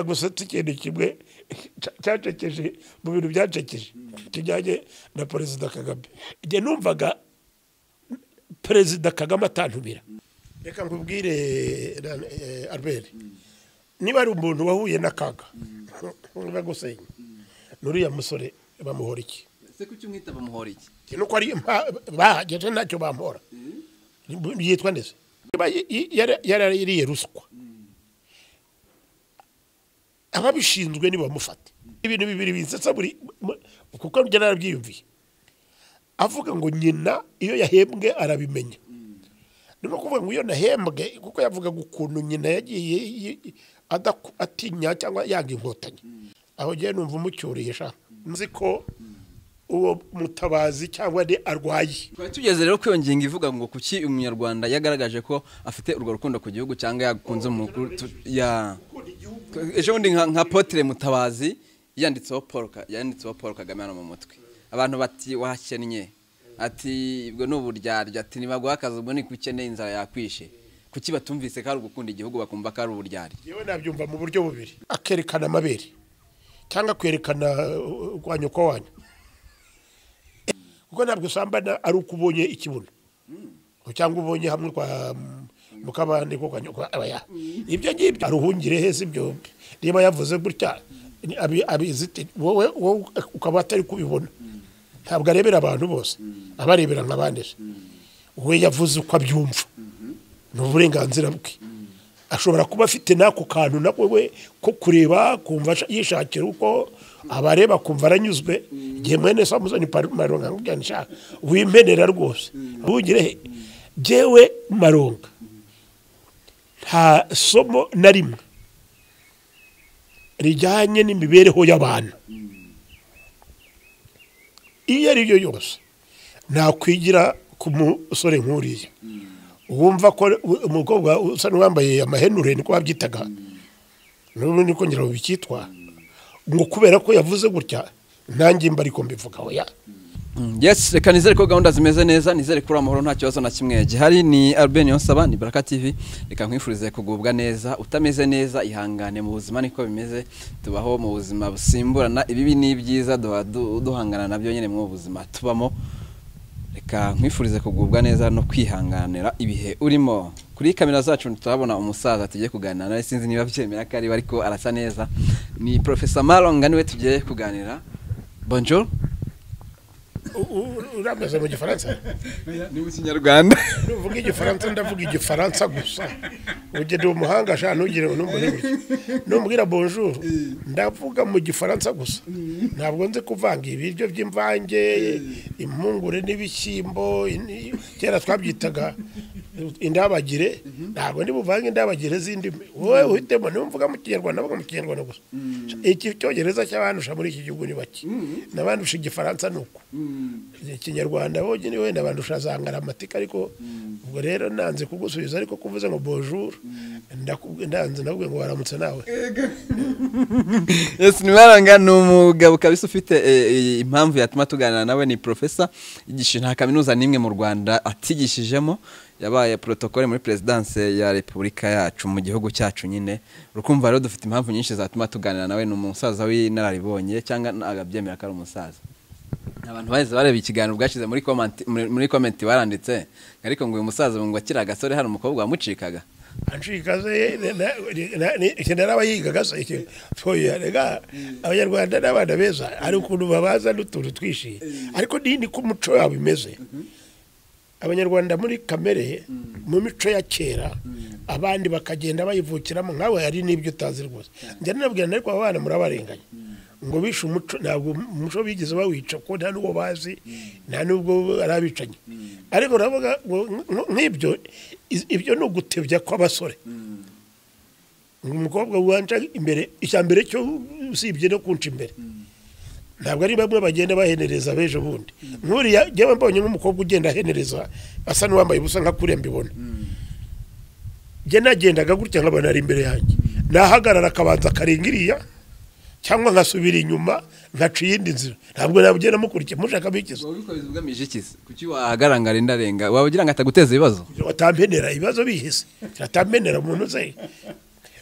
gusa ikintu kimwe cyacekeje mu bintu byacekeje kijyanye na perezida kagame igihe numvaga perezida kagame atantumira reka nkubwire eh, albert niba ari umuntu wahuye n'akaga bagusenya n'uriya musore bamuhora iki se kuki umwita bamuhora iki nuko ari impa- bahageje ntacyo bamuhora yitwa ndetse Niba y- y- yara- yarariye ruswa ababishinzwe nibamufata ibintu bibiri binsetsa buri mu- kuko njye narabyiyumviye avuga ngo nyina iyo yahembwe arabimenya ni no kuvuga ngo iyo nahembwe kuko yavugaga ukuntu nyina yagiye yi- yi- adaku- atinya cyangwa yanga inkotanyi aho ngewe numva umucyuriye sha nzi ko uwo mutabazi cyangwa ni arwaye twari tugeze rero ku iyo ngingo ivuga ngo kuki umunyarwanda yagaragaje ko afite urwo rukundo ku gihugu cyangwa yagukunze mu makuru tu- ya ejo bundi nka nka potire mutabazi yanditseho paul Ka- yanditseho paul kagame hano mu mutwe abantu bati wahakennye ati ubwo ni uburyarya ati nibaguha akazi ubwo ni kuki ukeneye inzara yakwishe kuki batumvise ko ari ugukunda igihugu bakumva ko ari uburyarya yewe nabyumva mu buryo bubiri akerekana amabere cyangwa kwerekana uh, kwa nyoko wanyu kuko ntabwo usambana ari uko ubonye ikibuno cyangwa ubonye hamwe kwa mm, mukabande ko kwa nyoko abaya ibyo ngibyo aruhungire heza ibyo niba yavuze gutya ni abi- abiziti wowe wowe ukaba atari kubibona ntabwo arebera abantu bose abarebera nk'abandi se. we yavuze uko abyumva ni uburenganzira bwe ashobora kuba afite n'ako kantu na we ko kureba kumva asha- yishakira uko abareba kumva aranyuzwe igihe mwene samusoni maronga nkubwira nshaka wimenera rwose ntugire he jyewe maronga nta somo na rimwe rijyanye n'imibereho y'abantu iyo ari yo yose nakwigira ku musore nk'uriya wumva ko u- umukobwa usa n'uwambaye amahenure niko babyitaga n'ubu niko ngira ngo bikitwa ngo kubera ko yavuze gutya nanjye mba ariko mbivuga oya yes reka nizere ko gahunda zimeze neza nizere ko uri amahoro nta kibazo na kimwe gihari ni albert niyonsaba ni baraka tv reka nkwifurize kugubwa neza utameze neza ihangane mu buzima niko bimeze tubaho mu buzima busimburana ibibi n'ibyiza duha du- duhangana nabyo nyine mu buzima tubamo reka nkwifurize kugubwa neza no kwihanganira ibihe urimo kuri kamera zacu turabona umusaza tugiye kuganira nawe sinzi niba byemera ko ariwe ariko arasa neza ni profesa maronga niwe tugiye kuganira bonjour U- u- urameze mu gifaransa ni mu kinyarwanda nuvuga igifaransa ndavuga igifaransa gusa ugende umuhanga sha ntugire ngo ntumbone gutya numbwira bonjour ndavuga mu gifaransa gusa ntabwo nzi kuvanga ibiryo by'imvange impungure n'ibishyimbo ini- kera twabyitaga indabagire ntabwo ndi buvange indabagire z'indimi wowe uhitemo niba mvuga mu kinyarwanda mvuga mu kinyarwanda gusa iki cyongereza cy'abandusha muri iki gihugu ni bake n'abandusha igifaransa ni uko ikinyarwanda bonyine wenda abantu ushazangara amatika ariko ubwo rero nanze kugusubiza ariko kuvuze ngo bonjour ndakubwi- ndanze ndavuga ngo waramutse nawe yes ntibaranga ni umugabo kabisa ufite eh, eh, impamvu yatuma tuganira nawe ni profesa yigisha nta kaminuza n'imwe mu rwanda atigishijemo yabaye protokole muri perezidanse ya repubulika yacu mu gihugu cyacu nyine urukumva rero dufite impamvu nyinshi zatuma tuganira nawe ni umusaza w'inararibonye cyangwa agabyemera ko ari umusaza abantu baheze bareba ikiganiro bwashize muri komenti muri komenti baranditse ariko ngo uyu musaza ngo akiri agasore hari umukobwa wamucikaga anshika se na- na- na- ni- iki narabayigaga se iki Oya, rega abanyarwanda n'abana beza hari ukuntu babaza n'utuntu twishimye ariko ni niko umuco wabo imeze abanyarwanda muri kamere mu mico ya kera abandi bakagenda bayivukiramo nkawe hari n'ibyo utazi rwose njya ninabwira ariko aba bana murabarenganya ngo bishe umuco ntabwo umuco bigeze bawica kuko nta n'uwo bazi nta n'ubwo ari abicanyi ariko uravuga ngo nk- nk'ibyo iz- ibyo ni ugutebya kw'abasore umukobwa wanca imbere icya mbere cyo usibye no kunca imbere ntabwo ari bamwe bagenda bahenereza b'ejo bundi nkuriya njyewe mbonye nk'umukobwa ugenda ahenereza asa n'uwambaye ubusa nka kuriya mbibona njye nagendaga gutya nk'abantu ari imbere yanjye nahagarara akabanza akarenga iriya cyangwa nkasubira inyuma nkaca iyindi nzira ntabwo nabugenda mukurikiye mushaka bikiza wabikoze ugamije iki se kuki wahagarangara indarenga waba ugira ngo ataguteza ibibazo batampenera ibibazo bihise atampenera umuntu uze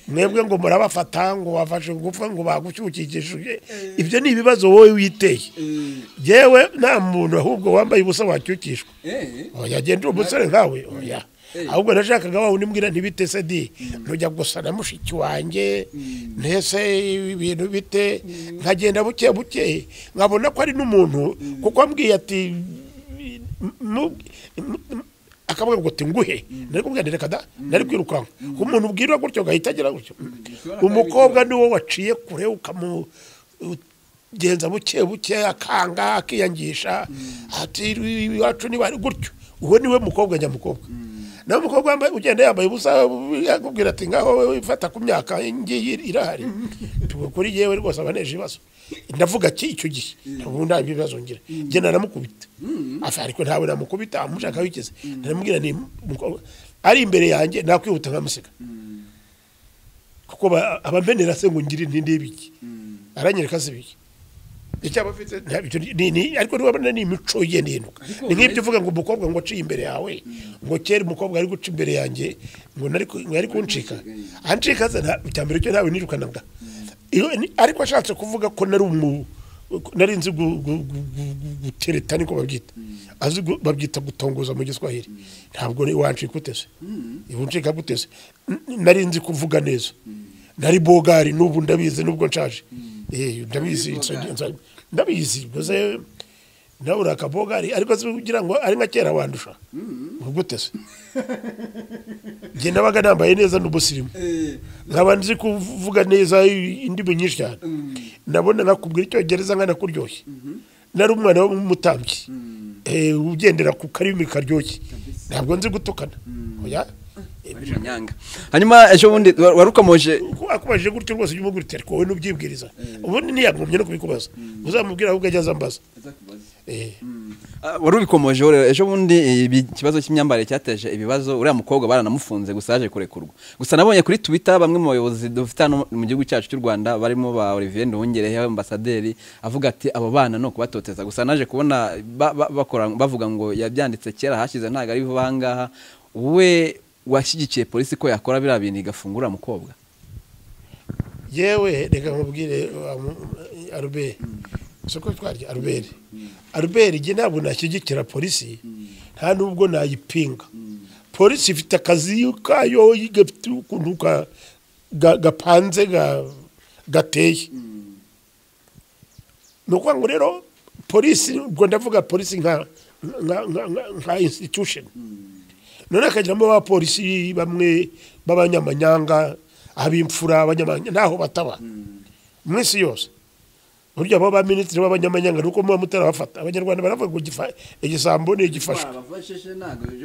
mwebwe ngo murabafata ngo wafashe ingufu ngo bagucyukikishije ibyo ni ibibazo wowe witeye yewe nta muntu ahubwo wambaye ubusa wacyukishwa Eh, oya genda umusore nkawe oya ahubwo nashakaga wa wundi mbwira ntibite se di ntujya gusa na mushiki wanjye ntese ibintu bite nkagenda buke buke nkabona ko ari n'umuntu kuko ambwiye ati "Nu- nu- nu-" akavuga ngo ati nguhe nari kubwira nti reka da nari kwirukanka umuntu ubwirwa gutyo gahita agira gutyo umukobwa ni wo waciye kure ukamugenza buke buke akanga akiyangisha ati iwacu niba ari gutyo uwo niwe mukobwa nyamukobwa nawe umukobwa wambaye ugenda yambaye ubusa yakubwira ati ngaho wowe fata ku myaka ngiyi irahari Tuba kuri yewe rwose aba aneje ibibazo ndavuga ki icyo gihe ubu nta bibazo ngira njye naramukubita afa ariko ntawe namukubita amushaka wikize naramubwira ni umukobwa ari imbere yanjye nakwihuta nkamusiga kuko ba- aba mbenera se ngo ngire ntinde ibiki aranyereka se ibiki icyaba afite nta- ibyo ni- ni- ni- ariko nubona ni imico ye n'intuka Ariko ni nk'ibyo uretse- uvuga ngo umukobwa ngo aciye imbere yawe ngo kera umukobwa ari guca imbere yanjye ngo nari ku- ngo ari kuncika ancika se nta- icya mbere cyo ntawe nirukanaga Iyo ni- ariko ashatse kuvuga ko nari umu ko nari nzi gu- gu- gu- gu- gu- gutereta niko babyita azi gu- babyita gutongoza mu giswahili ntabwo ni wancika utese ibu ncika gutese N- nari nzi kuvuga neza nari bogari n'ubu ndabizi n'ubwo nshaje Eh, ndabizi bogari. nsa- ndabizi gusa nawe uri akabogari ariko si kugira ngo ari nka kera wandusha gute se njye nabaga nambaye neza n'ubusirimu eh, nkaba nzi kuvuga neza indimi nyinshi cyane nabona nakubwira icyongereza nkanakuryoshye nari umwana w'umutambyi Eh, ugendera ku karimi karyoshye ntabwo nzi gutukana oya wari umunyanga hanyuma ejo bundi wa- warukomoje Uko akubajije gutyo rwose ujye umubwira uti ariko wowe nubyibwiriza ubundi ntiyagumye no kubikubaza uzamubwira ahubwo ajya azambaza Eh. Ah, wari ubikomoje rero ejo bundi ibi- ikibazo cy'imyambarire cyateje ibibazo uriya mukobwa baranamufunze gusa yaje kurekurwa gusa nabonye kuri twitter bamwe mu bayobozi dufite hano mu gihugu cyacu cy'u rwanda barimo ba olivier nduhungerehe ambasaderi avuga ati abo bana ni ukubatoteza gusa naje kubona ba- ba- bakora bavuga ngo yabyanditse kera hashize ntabwo ari vuba aha ngaha we washyigikiye polisi ko yakora biriya bintu igafungura mukobwa yewe reka nkubwire wa mu- aruberi soko twarya aruberi aruberi njye ntabwo nashyigikira polisi nta nubwo nayipinga polisi ifite akazi kayo gafite ukuntu ga- ga- gapanze ga- gateye ni ukuvuga ngo rero polisi ubwo ndavuga polisi nka nka- nka- nka- nka institution none hakagiramo abapolisi bamwe b'abanyamanyanga ab'imfura abanyamanyanga ntaho bataba mu isi yose burya abo baminisitiri b'abanyamanyanga ni uko muba mutarabafata abanyarwanda baravuga ngo igifa- igisambo ni igifashwe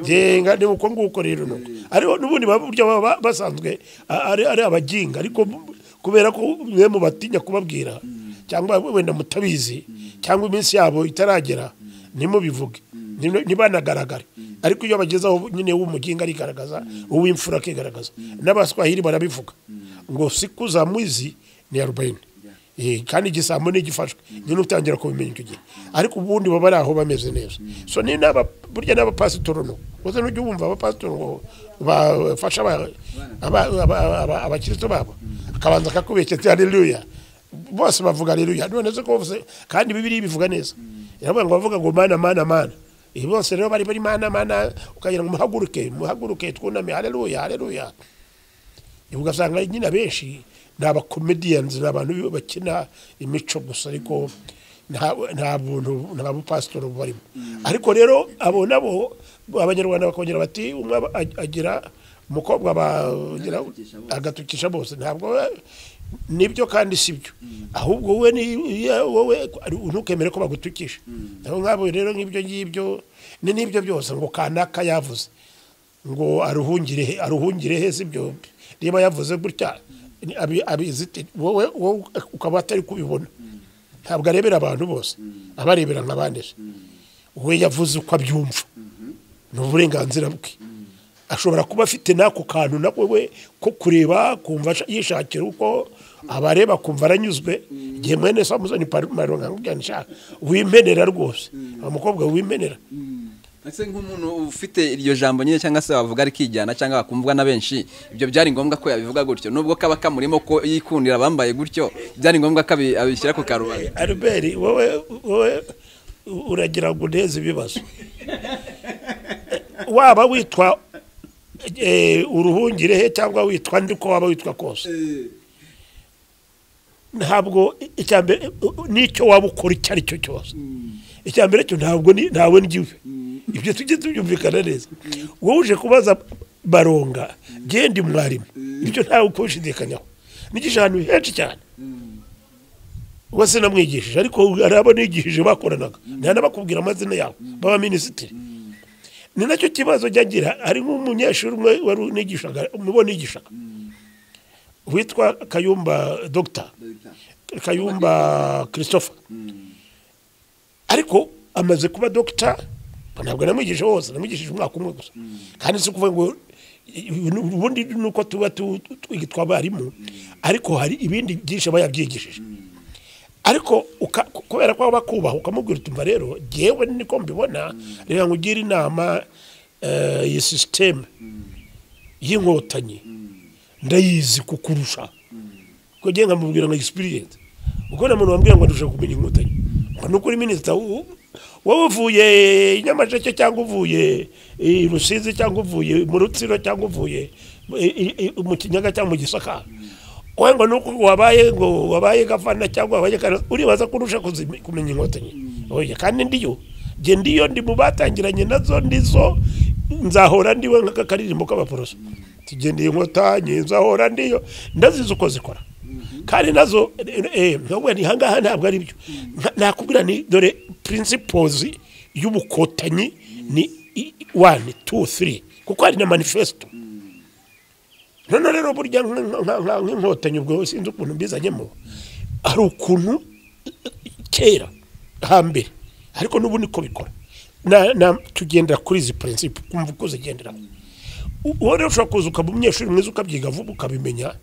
ngenga ni uko nguko rero nuko ariko n'ubundi baba- burya baba basanzwe a- ari ari abaginga ariko bu- kubera ko mwe mubatinya kubabwira cyangwa wenda mutabizi cyangwa iminsi yabo itaragera ntimubivuge ntimu- ntibanagaragare ariko iyo bagezeho nyine w'umuginga arigaragaza uw'imfura akigaragaza n'abaswahili barabivuga ngo siku za mwizi ni arobayini Eh, kandi igisambo ntigifashwe nyine utangira kubimenya icyo gihe ariko ubundi baba ari aho bameze neza so ni n'aba burya n'abapasitoro no gusa n'ujya wumva abapasitoro ngo bafasha aba- aba- aba- aba- abakristo babo akabanza akakubeshya ati haleluya bose bavuga haleluya none se ko bavuze- kandi bibiri bivuga neza iravuga ngo bavuga ngo mana mana mana ibi bose rero bari bari mana mana ukagira ngo muhaguruke muhaguruke twuname haleluya haleluya ugasanga nyine abenshi ni abakomediyanzi ni abantu bakina imico gusa ariko nta nta buntu nta bupasitoro barimo ariko rero abo nabo abanyarwanda bakongera bati umwe aba- ag- agira umukobwa bagira agatukisha bose ntabwo nibyo kandi sibyo ahubwo wowe ni iyo wowe ntukemere ko bagutukisha nabo nk'abo rero nk'ibyo ngibyo ni n'ibyo byose ngo kanaka yavuze ngo aruhungire he aruhungire he si byombi niba yavuze gutya ni- abi- abiziti wowe wowe ukaba atari kubibona ntabwo arebera abantu bose aba arebera nk'abandi se. we yavuze uko abyumva ni uburenganzira bwe ashobora kuba afite n'ako kantu na we ko kureba kumva asha- yishakira uko abareba kumva aranyuzwe igihe mwene se amuzanye ipantaro nkakubwira nshaka wimenera rwose umukobwa wimenera ese nk'umuntu ufite iryo jambo nyine cyangwa se wavuga rikijyana cyangwa wakumvwa na benshi ibyo byari ngombwa ko yabivuga gutyo nubwo kaba kamurimo ko yikundira abambaye gutyo byari ngombwa ko abi- abishyira ku karubanda albert wowe wowe uragira ngo uneze ibibazo waba witwa eh, uruhungire he cyangwa witwa ndi ko waba witwa kose ntabwo icya mbere eh, n'icyo waba ukora icyo ari cyo cyose icya mbere cyo ntabwo ni- ntawe ngiwe ibyo tujye tubyumvikana neza wowe uje kubaza baronga genda mwarimu ibyo ntawe kubishidikanyaho nigisha ahantu henshi cyane uba sinamwigishije ariko hari abo nigishije bakoranaga ntanabakubwira amazina yabo baba minisitiri ni nacyo kibazo ajya agira hari nk'umunyeshuri umwe wari unigishaga umubo nigishaga witwa kayumba dogita kayumba christopher ariko amaze kuba dogita ntabwo namwigishije hose namwigishije umwaka umwe gusa kandi si ukuvuga ngo ubundi ni uko tuba tu- twitwa abarimu ariko hari ibindi byinshi aba yabyigishije ariko uka- kubera ko baba kubaha ukamubwira utumva rero ngewe niko mbibona reka nkugire inama eh, iyi sisiteme y'inkotanyi ndayizi kukurusha ko ngiye nkamubwira nka egisipiriyense ubwo nta muntu wambwira ngo ndusha kumenya inkotanyi ngo ni ukuri minisita wo- wowe uvuye i nyamasheke cyangwa uvuye i rusizi cyangwa uvuye mu rutsiro cyangwa uvuye i- i- i- mu kinyaga cyangwa mu gisaka wowe ngo ni uko wabaye ngo wabaye gafana cyangwa wabaye kana uribaza ko urusha kuzime- kumenya inkotanyi oya kandi ndiyo nge ndiyo ndi mu batangiranye nazo ndizo nzahora ndiwe nk'aka karirimbo k'abaporoso tugendeye inkotanyi nzahora ndiyo ndazizi uko zikora kandi nazo ntabwo ni ahangaha ntabwo ari byo Nta- nakubwira ni dore principles y'ubukotanyi ni i- i- one two three kuko hari na manifesto none rero burya nk- nk- nk- nk- nk'inkotanyi ubwo sinzi ukuntu mbizanyemo hari ukuntu kera hambere ariko n'ubu niko bikora na- na- tugendera kuri izi principe kumva uko zigenderaho U- uwo rero ushobora kuza ukaba umunyeshuri mwiza ukabyiga vuba ukabimenya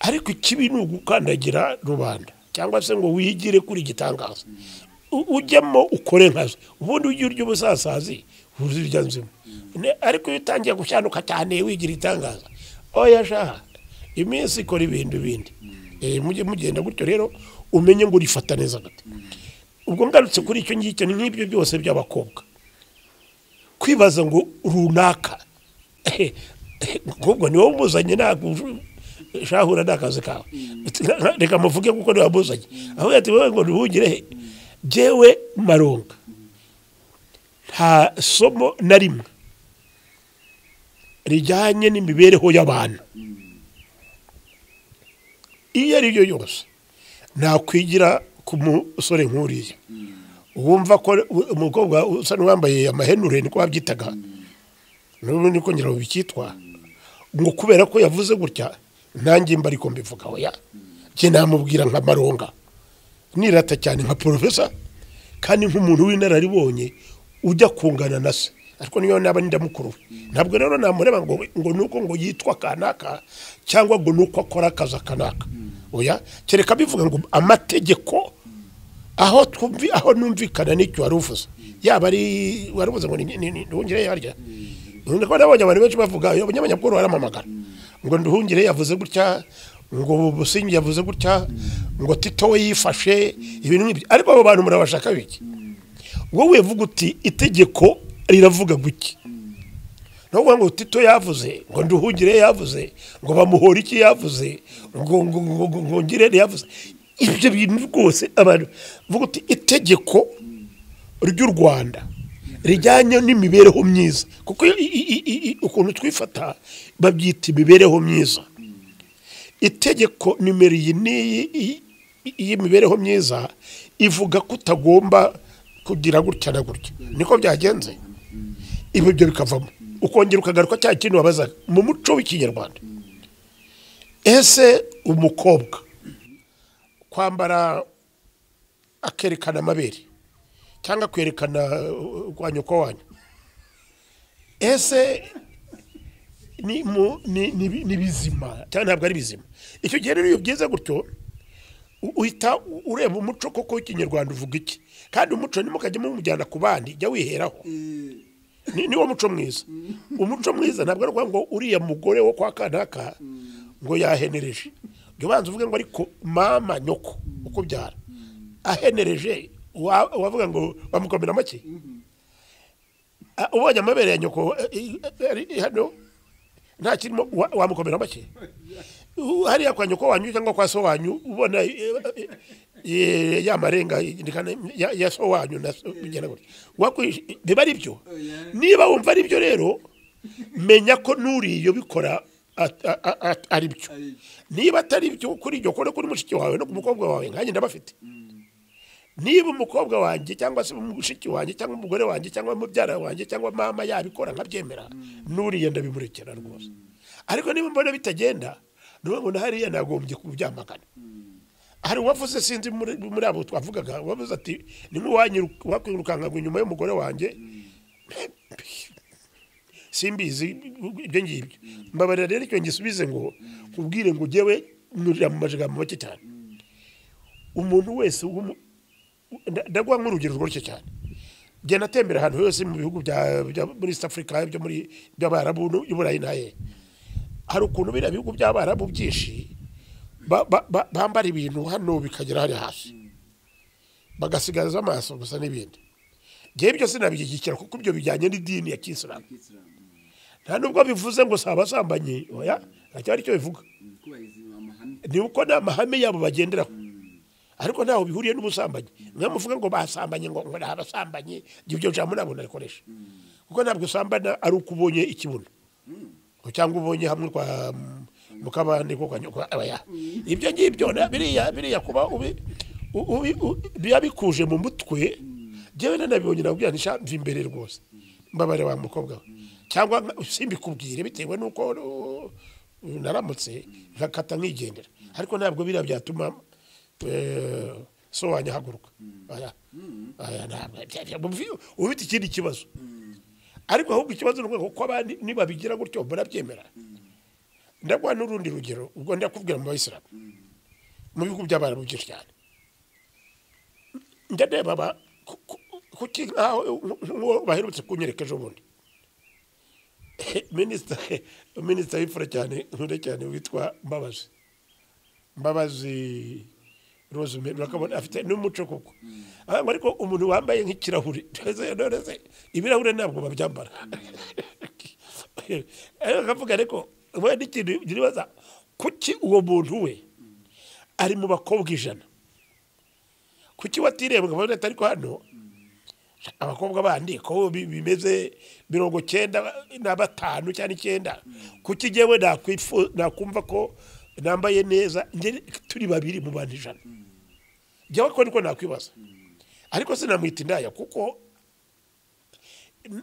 ariko ikibi ni ugukandagira rubanda cyangwa se ngo wigire kuri igitangaza U- ujyamo ukore nkazo ubundi ujya urya ubusasazi uzirya nzima Ne- ariko iyo utangiye gushyanuka cyane wigira itangaza oya shaha iminsi ikora ibintu bindi Eh, mujye mugenda gutyo rero umenye ngo urifata neza gati ubwo ngarutse kuri icyo ngicyo ni nk'ibyo byose by'abakobwa kwibaza ngo runaka ahubwo ni wowe umuzanye ntabwo uju- shahura ni akazi kawe reka muvuge kuko niwe wamuzanye ahubwo ati wowe ngo ntiwugire he jyewe maronga nta somo na rimwe rijyanye n'imibereho y'abantu iyo ari yo yose nakwigira ku musore nk'uriya wumva ko u- umukobwa usa n'uwambaye amahenure niko babyitaga n'ubu niko ngira ngo bikitwa ngo kubera ko yavuze gutya nanjye mba ariko mbivuga oya njye namubwira nka maronga nirata cyane nka porofesa kandi nk'umuntu w'inararibonye ujya kungana na se ariko niyo naba ndamukuru we ntabwo rero namureba ngo ngo nuko ngo yitwa kanaka cyangwa ngo nuko akora akazi kanaka oya kereka bivuga ngo amategeko aho twumvi aho numvikana n'icyo wari uvuze yaba ari wari uvuze ngo ni- ni- ni- nduhungire yarya ndabona nabonye abantu benshi bavuga iyo abanyamakuru baramamagara ngo nduhungire yavuze gutya ngo busingi yavuze gutya ngo tito we yifashe ibintu nk'ibyo ariko abo bantu murabashaka biki wowe vuga uti itegeko riravuga guki nubwo ngo tito yavuze ngo nduhugire yavuze ngo bamuhora iki yavuze ngo ngo ngo ngo- ngo ngire yavuze ibyo bintu rwose abantu vuga uti itegeko ry'u Rwanda rijyanye n'imibereho myiza kuko i- i- i- i- ukuntu twifata babyita imibereho myiza itegeko nimero iyi n'iyi iyi- iyi- y'imibereho myiza ivuga ko utagomba kugira gutya na gutya niko byagenze ibi byo bikavamo ukongera ukagaruka cya kintu wabazaga mu muco w'ikinyarwanda ese umukobwa kwambara akerekana amabere cyangwa kwerekana uh, kwa nyoko wanyu ese ni mu- ni- ni bi- ni bizima cyangwa ntabwo ari bizima icyo gihe rero iyo byize gutyo u- uhita u- ureba umuco koko w'ikinyarwanda uvuga iki kandi umuco ntimukajye mumujyana ku bandi jya wiheraho ni niwo muco mwiza umuco mwiza ntabwo ari ukuvuga ngo uriya mugore wo kwa kanaka ngo yahenereje jya ubanza uvuge ngo ariko mama nyoko ukubyara ahenereje wa- wavuga ngo bamukomera make Ah, ubonye amabere ya nyoko eh, eh, ari hano nta kirimo wa- wamukomera make U- hariya kwa nyoko wanyu cyangwa kwa so wanyu ubona eh, eh, eh, ya marenga indikana ya- ya so wanyu na so- bigenda gutya wakwish biba ari byo niba wumva ari byo rero menya ko n'uriyo bikora at- a- a- a- ari byo niba atari byo kuri iryo kore kuri mushiki wawe no ku mukobwa wawe nkanjye ndabafite niba umukobwa wanjye cyangwa se umushiki wanjye cyangwa umugore wanjye cyangwa mubyara wanjye cyangwa mama yabikora nkabyemera n'uriya ndabimurekera rwose ariko niba mbona bitagenda nuba ngo hariya nagombye kubyamagana hari uwavuze sinzi muri muri abo twavugaga wavuze ati nimwakwirukanka ngo inyuma y'umugore wanjye simbizi ibyo ngibyo mbabarira rero icyo ngisubize ngo kubwire ngo ujyewe mwurira mu majigambo make cyane umuntu wese w'umu- nda- ndaguha nk'urugero rworoshye cyane njye natembera ahantu hose mu bihugu bya bya- muri east africa byo muri by'abarabu no- i burayi naye hari ukuntu biriya bihugu by'abarabu byinshi ba- ba- ba- bambara ibintu hano bikagera hariya hasi bagasigaza amaso gusa n'ibindi ngewe byose nabishyigikira kuko ibyo bijyanye n'idini ya kisilamu nta nubwo bivuze ngo si abasambanye oya ntacyari icyo bivuga kubahiriza amahame ni uko ni amahame yabo bagenderaho ariko ntaho bihuriye n'ubusambanyi mwe muvuga ngo basambanye ngo ngo ni abasambanye ibyo jambo ntabwo narikoresha kuko ntabwo usambana ari uko ubonye ikibuno ngo cyangwa ubonye hamwe kwa mukabande ko kwa abaya ibyo ngibyo na- biriya biriya kuba ubi u- ubi- u- biba bikuje mu mutwe njyewe nanabibonye nabwira nti sha mva imbere rwose mbabare wa mukobwa we cyangwa nka- simbikubwire bitewe n'uko uh, naramutse nkakata nkigendera ariko ntabwo biriya byatuma eh, so wanjye ahaguruka Oya. Oya, ntabwo. Bya- bya- bya- uba ufite ikindi kibazo ariko ahubwo ikibazo ni uko abandi nibabigira gutyo murabyemera ndaguha n'urundi rugero ubwo ndakubwira mu bayisilamu mu bihugu by'abarabu byinshi cyane njya ndeba aba- ku- ku- kuki nkaho nk'uwo baherutse kunyereka ejo bundi minisita minisita w'imfura cyane nkunda cyane witwa mbabazi mbabazi rosemary urakabona afite n'umuco koko ariko ariko umuntu wambaye nk'ikirahure Ese none se ibirahure ntabwo babyambara ariko akavuga ariko we n'ikintu nibaza kuki uwo muntu we ari mu bakobwa ijana kuki watirebwa ngo urebe ariko hano abakobwa bandi ko bi- bimeze mirongo cyenda na batanu cyangwa icyenda kuki njyewe nakwifu- nakumva ko nambaye neza njye turi babiri mu bantu ijana njyewe ko niko nakwibaza ariko sinamwita indaya kuko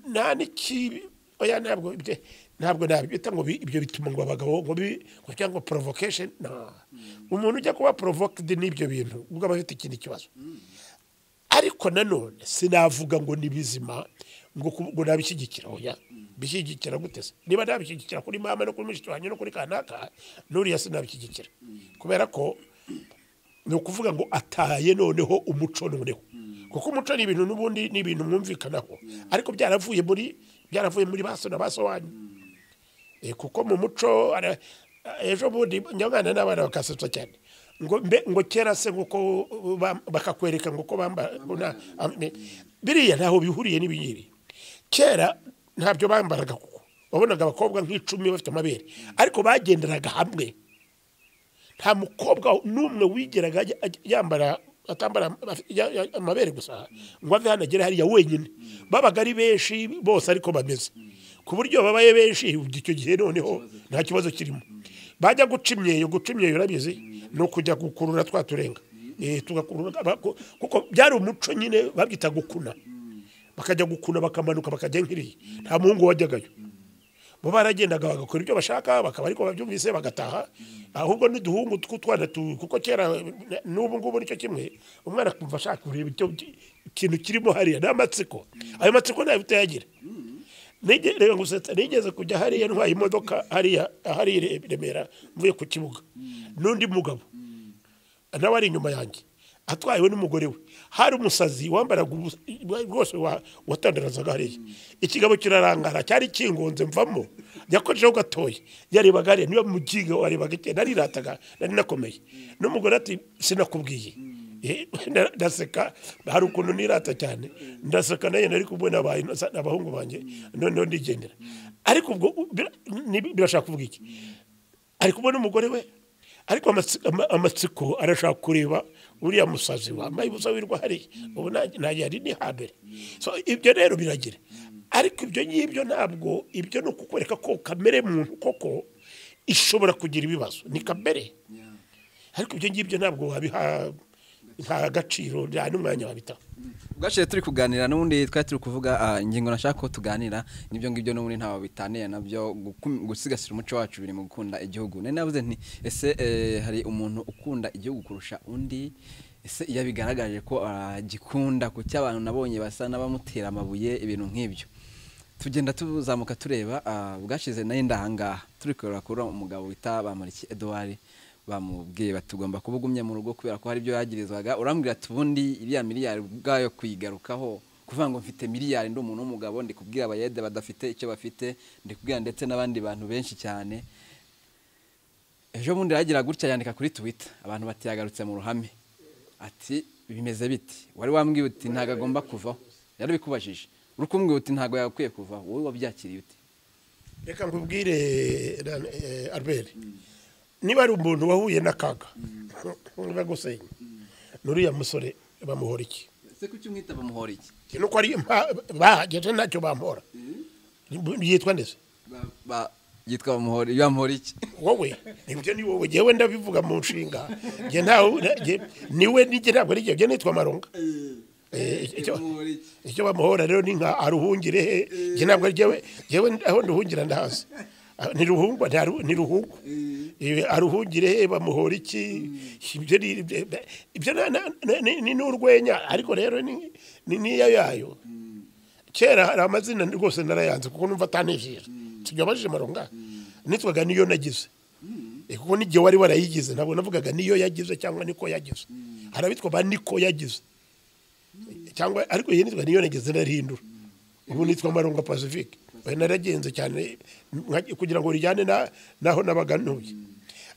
nta n'ikibi oya ntabwo ibyo- ntabwo nabyita ngo bi- ibyo bituma ngo abagabo ngo bi ngo cyangwa provocation no umuntu ujya kuba provoked n'ibyo bintu ubwo aba afite ikindi kibazo ariko nanone sinavuga ngo ni bizima ngo ku- ngo nabishyigikira oya bishyigikira gute se niba nabishyigikira kuri mama no kuri mushiki wanjye no kuri kanaka n'uriya sinabishyigikira kubera ko ni ukuvuga ngo ataye noneho umuco noneho kuko umuco ni ibintu n'ubundi ni ibintu mwumvikanaho ariko byaravuye muri byaravuye muri baso na baso wanyu Eh, kuko mu muco ara- ejo bundi nyamwana n'abana bakasetsa cyane ngo mbe ngo kera se nguko bam- bakakwereka nguko bambara biriya ntaho bihuriye n'ibingibi kera ntabyo bambaraga kuko wabonaga abakobwa nk'icumi bafite amabere ariko bagenderaga hamwe nta mukobwa n'umwe wigeraga ajya- ajya- yambara atambara ya- ya- amabere gusa ngo ave hano agere hariya wenyine babaga ari benshi bose ariko bameze ku buryo babaye benshi ubwo icyo gihe noneho nta kibazo kirimo bajya guca imyeyo guca imyeyo urabizi ni ukujya gukurura twa turenga Eh, tugakurura abako- kuko byari umuco nyine babyita gukuna bakajya gukuna bakamanuka bakajya nk'iriya nta muhungu wajyagayo bo baragendaga bagakora ibyo bashaka bakaba ariko babyumvise bagataha ahubwo n'uduhungu tw'utwana tu- kuko kera na- n'ubu ngubu nicyo kimwe umwana akumva ashaka kureba icyo ikintu kirimo hariya ni amatsiko ayo matsiko ntayo utayagira Nige- reba gusetsa nigeze kujya hariya ntwaye imodoka hariya ahari i Remera mvuye ku kibuga n'undi mugabo nawe ari inyuma yanjye atwayewe n'umugore we hari umusazi wambaraga ubusa- rwose wa- watandarazaga hariya ikigabo kirarangara cyari kingunze mvamo yakojeho gatoya yarebaga hariya niba mu giga warebaga iki narirataga nari nakomeye n'umugore ati sinakubwiye Eh, na- ndaseka hari ukuntu nirata cyane ndaseka nayo nari kumwe n'abaye- n'abahungu banjye noneho ndigendera ariko ubwo bir- ni- birashaka kuvuga iki ari kubona umugore we ariko amatsi- ama- amatsiko arashaka kureba uriya musazi wambaye ubusa wirirwa hariya ubu nanjye- nanjye hari ni hambere so ibyo rero biragira ariko ibyo ngibyo ntabwo ibyo ni ukukwereka ko kamere muntu koko ishobora kugira ibibazo ni kamere ariko ibyo ngibyo ntabwo wabiha nta gaciro nta n'umwanya wabitaho ubwaciye turi kuganira n'ubundi twari turi kuvuga ah, ingingo nashaka ko tuganira n'ibyo ngibyo n'ubundi ntawe bitaniye nabyo gukum- gusigasira umuco wacu biri mu gukunda igihugu nari navuze nti ese eh, hari umuntu ukunda igihugu kurusha undi ese iyo abigaragaje ko agikunda kuki abantu nabonye basa n'abamutera amabuye ibintu nk'ibyo tugenda tuzamuka tureba ah, bwashize nayo ndahangaha turi kureba kuri umugabo wita bamuriki eduwari bamubwiye bati ugomba kubugumya mu rugo kubera ko hari ibyo yagirizwaga urambwira ati ubundi iriya miliyari ubwayo kuyigarukaho kuvuga ngo mfite miliyari ndi umuntu w'umugabo ndi kubwira abayede badafite icyo bafite ndi kubwira ndetse n'abandi bantu benshi cyane ejo bundi yagira gutya yandika kuri twita abantu bati yagarutse mu ruhame ati bimeze biti wari wambwiye uti ntabwo agomba kuvaho yarabikubajije uri kumbwira uti ntabwo yagakwiye kuvaho wowe wabyakiriye ute reka nkubwire Ran- eh, albert niba ari umuntu wahuye n'akaga bagusenya n'uriya musore bamuhora iki ese kuki umwita bamuhora iki nuko ari impa- bahageze ntacyo bamuhora yitwa ndetse Ba- ba- yitwa bamuhora iyo bamuhora iki wowe ibyo ni wowe njyewe ndabivuga mu nshinga njye ntawe na- njye- niwe nijye ntabwo ari njye njye nitwa maronga Eh, icyo- bamuhora iki icyo bamuhora rero ni nka aruhungire he njye ntabwo ari njyewe njyewe aho nduhungira ndahazi Ah, ntiruhungwa nta ru- ntiruhungwa Ibi aruhungire he bamuhora iki ibyo ni ibyo na- na- na- ni- ni n'urwenya ariko rero ni ni niyo yayo kera hari amazina rwose narayanze kuko numva atanishije tujyabajije maronga nitwaga niyo nagize Eh, kuko n'igihe wari warayigize ntabwo navugaga niyo yagize cyangwa niko yagize hari abitwa ba niko yagize cyangwa ariko iyi nitwa niyo nageze narihindura ubu nitwa maronga pacifique oya naragenze cyane nka- kugira ngo rijyane na- naho nabaga ntuye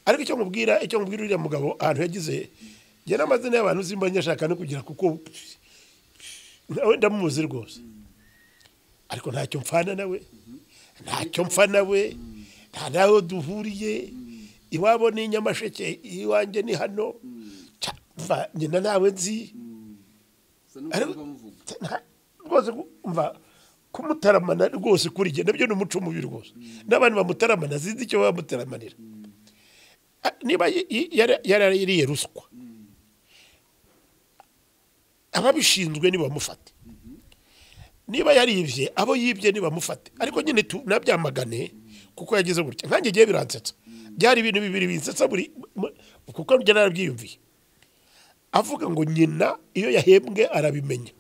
ariko icyo nkubwira icyo nkubwira uriya mugabo ahantu yagize njye n'amazina y'abantu simba nyashaka no kugira kuko nawe ndamuzi rwose ariko ntacyo mpfana nawe ntacyo mpfa nawe nta naho duhuriye iwabo ni nyamasheke iwanjye ni hano Ca- mva nyina nawe nzi Usa n'umuntu Ariko- bamuvuga. nta- rwose ku- umva kumutaramana rwose kuri jye nabyo ni umuco mubi rwose n'abantu bamutaramana sinzi icyo bamutaramanira Ah, niba y- y- yara- yarariye ruswa ababishinzwe nibamufate niba yaribye abo yibye nibamufate ariko nyine tu- nabyamagane kuko yagize gutya nkanjye igihe biransetsa byari ibintu bibiri binsetsa buri mu- kuko njye narabyiyumviye avuga ngo nyina iyo yahembwe arabimenya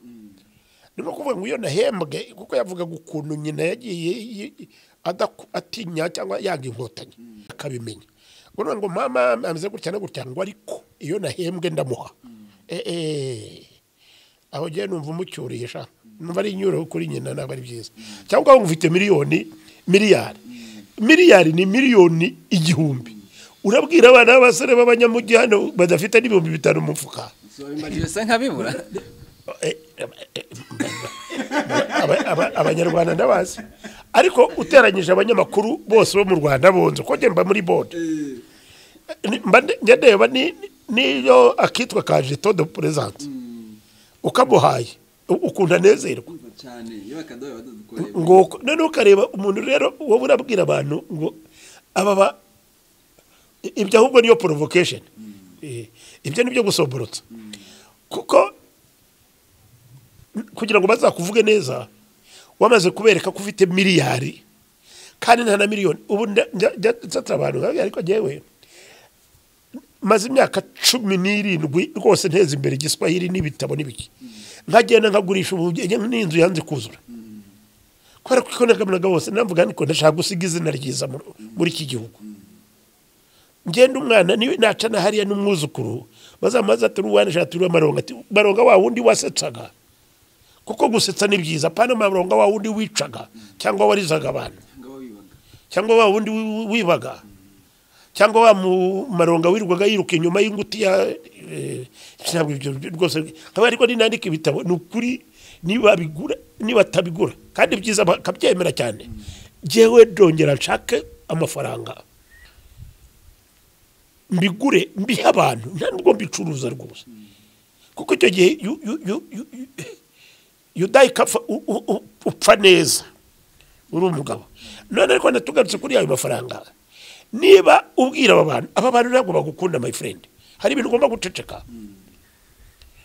ni nko kuvuga ngo iyo nahembwe kuko yavugaga ukuntu nyina yagiye yi- adaku- atinya cyangwa yanga inkotanyi akabimenya ngo none ngo mama ameze gutya no gutya ngo ariko iyo nahembwe ndamuha Eh, eh. aho ngewe numva umucyuriye sha numva ari inyuro kuri nyina ntabwo ari byiza cyangwa ngo ufite miliyoni miliyari miliyari ni miliyoni igihumbi urabwira abana b'abasore b'abanyamujyi hano badafite n'ibihumbi bitanu mu mufuka Si wabimajije se nkabibura Eh, eh, eh, aba- aba- abanyarwanda ndabazi ariko uteranyije abanyamakuru bose bo mu rwanda bonze ko njye mba muri bode Ni- mba nde- njya ndeba ni- niyo akitwa ka jeto de perezante ukamuhaye u- ukuntu anezerwa Urumva cyane iyo bakadoye badukoreye ngo noneho ukareba umuntu rero wowe urabwira abantu ngo aba ba- ibyo ahubwo niyo provocation Eh, ibyo ni byo gusoborotsa kuko kugira ngo bazakuvuge neza wamaze kubereka ko ufite miliyari kandi nta na miliyoni ubu nda- njya- njya nsatira abantu nkababwira, ariko ngewe maze imyaka cumi n'irindwi rwose nteza imbere igiswahili n'ibitabo n'ibiki nkagenda nkagurisha ubu n'inzu yanze kuzura kubera ko ikonekamunaga bose navuga niko ndashaka gusiga izina ryiza muri- muri iki gihugu ngenda umwana niwe nacana hariya n'umwuzukuru bazamaze atari uwanisha atari uw'amaronga ati maronga wa wundi wasetsaga kuko gusetsa ni byiza apana maronga wa wundi wicaga cyangwa warizaga abantu cyangwa wa wundi wi- wibaga cyangwa wa mu- maronga wirirwaga yiruka inyuma y'inguti ya eh, ntabwo ibyo rwose nkaba ariko ninandika ibitabo ni ukuri niba bigura niba atabigura kandi byiza bakabyemera cyane jyewe ndongera nshake amafaranga mbigure mbihe abantu nta nubwo mbicuruza rwose kuko icyo gihe yu- yu- yu- yu- yu- yudayi ikapfa u- u- u- upfa neza uri umugabo none ariko natugarutse kuri ayo mafaranga niba ubwira aba bantu aba bantu ntabwo bagukunda my friend hari ibintu ugomba guceceka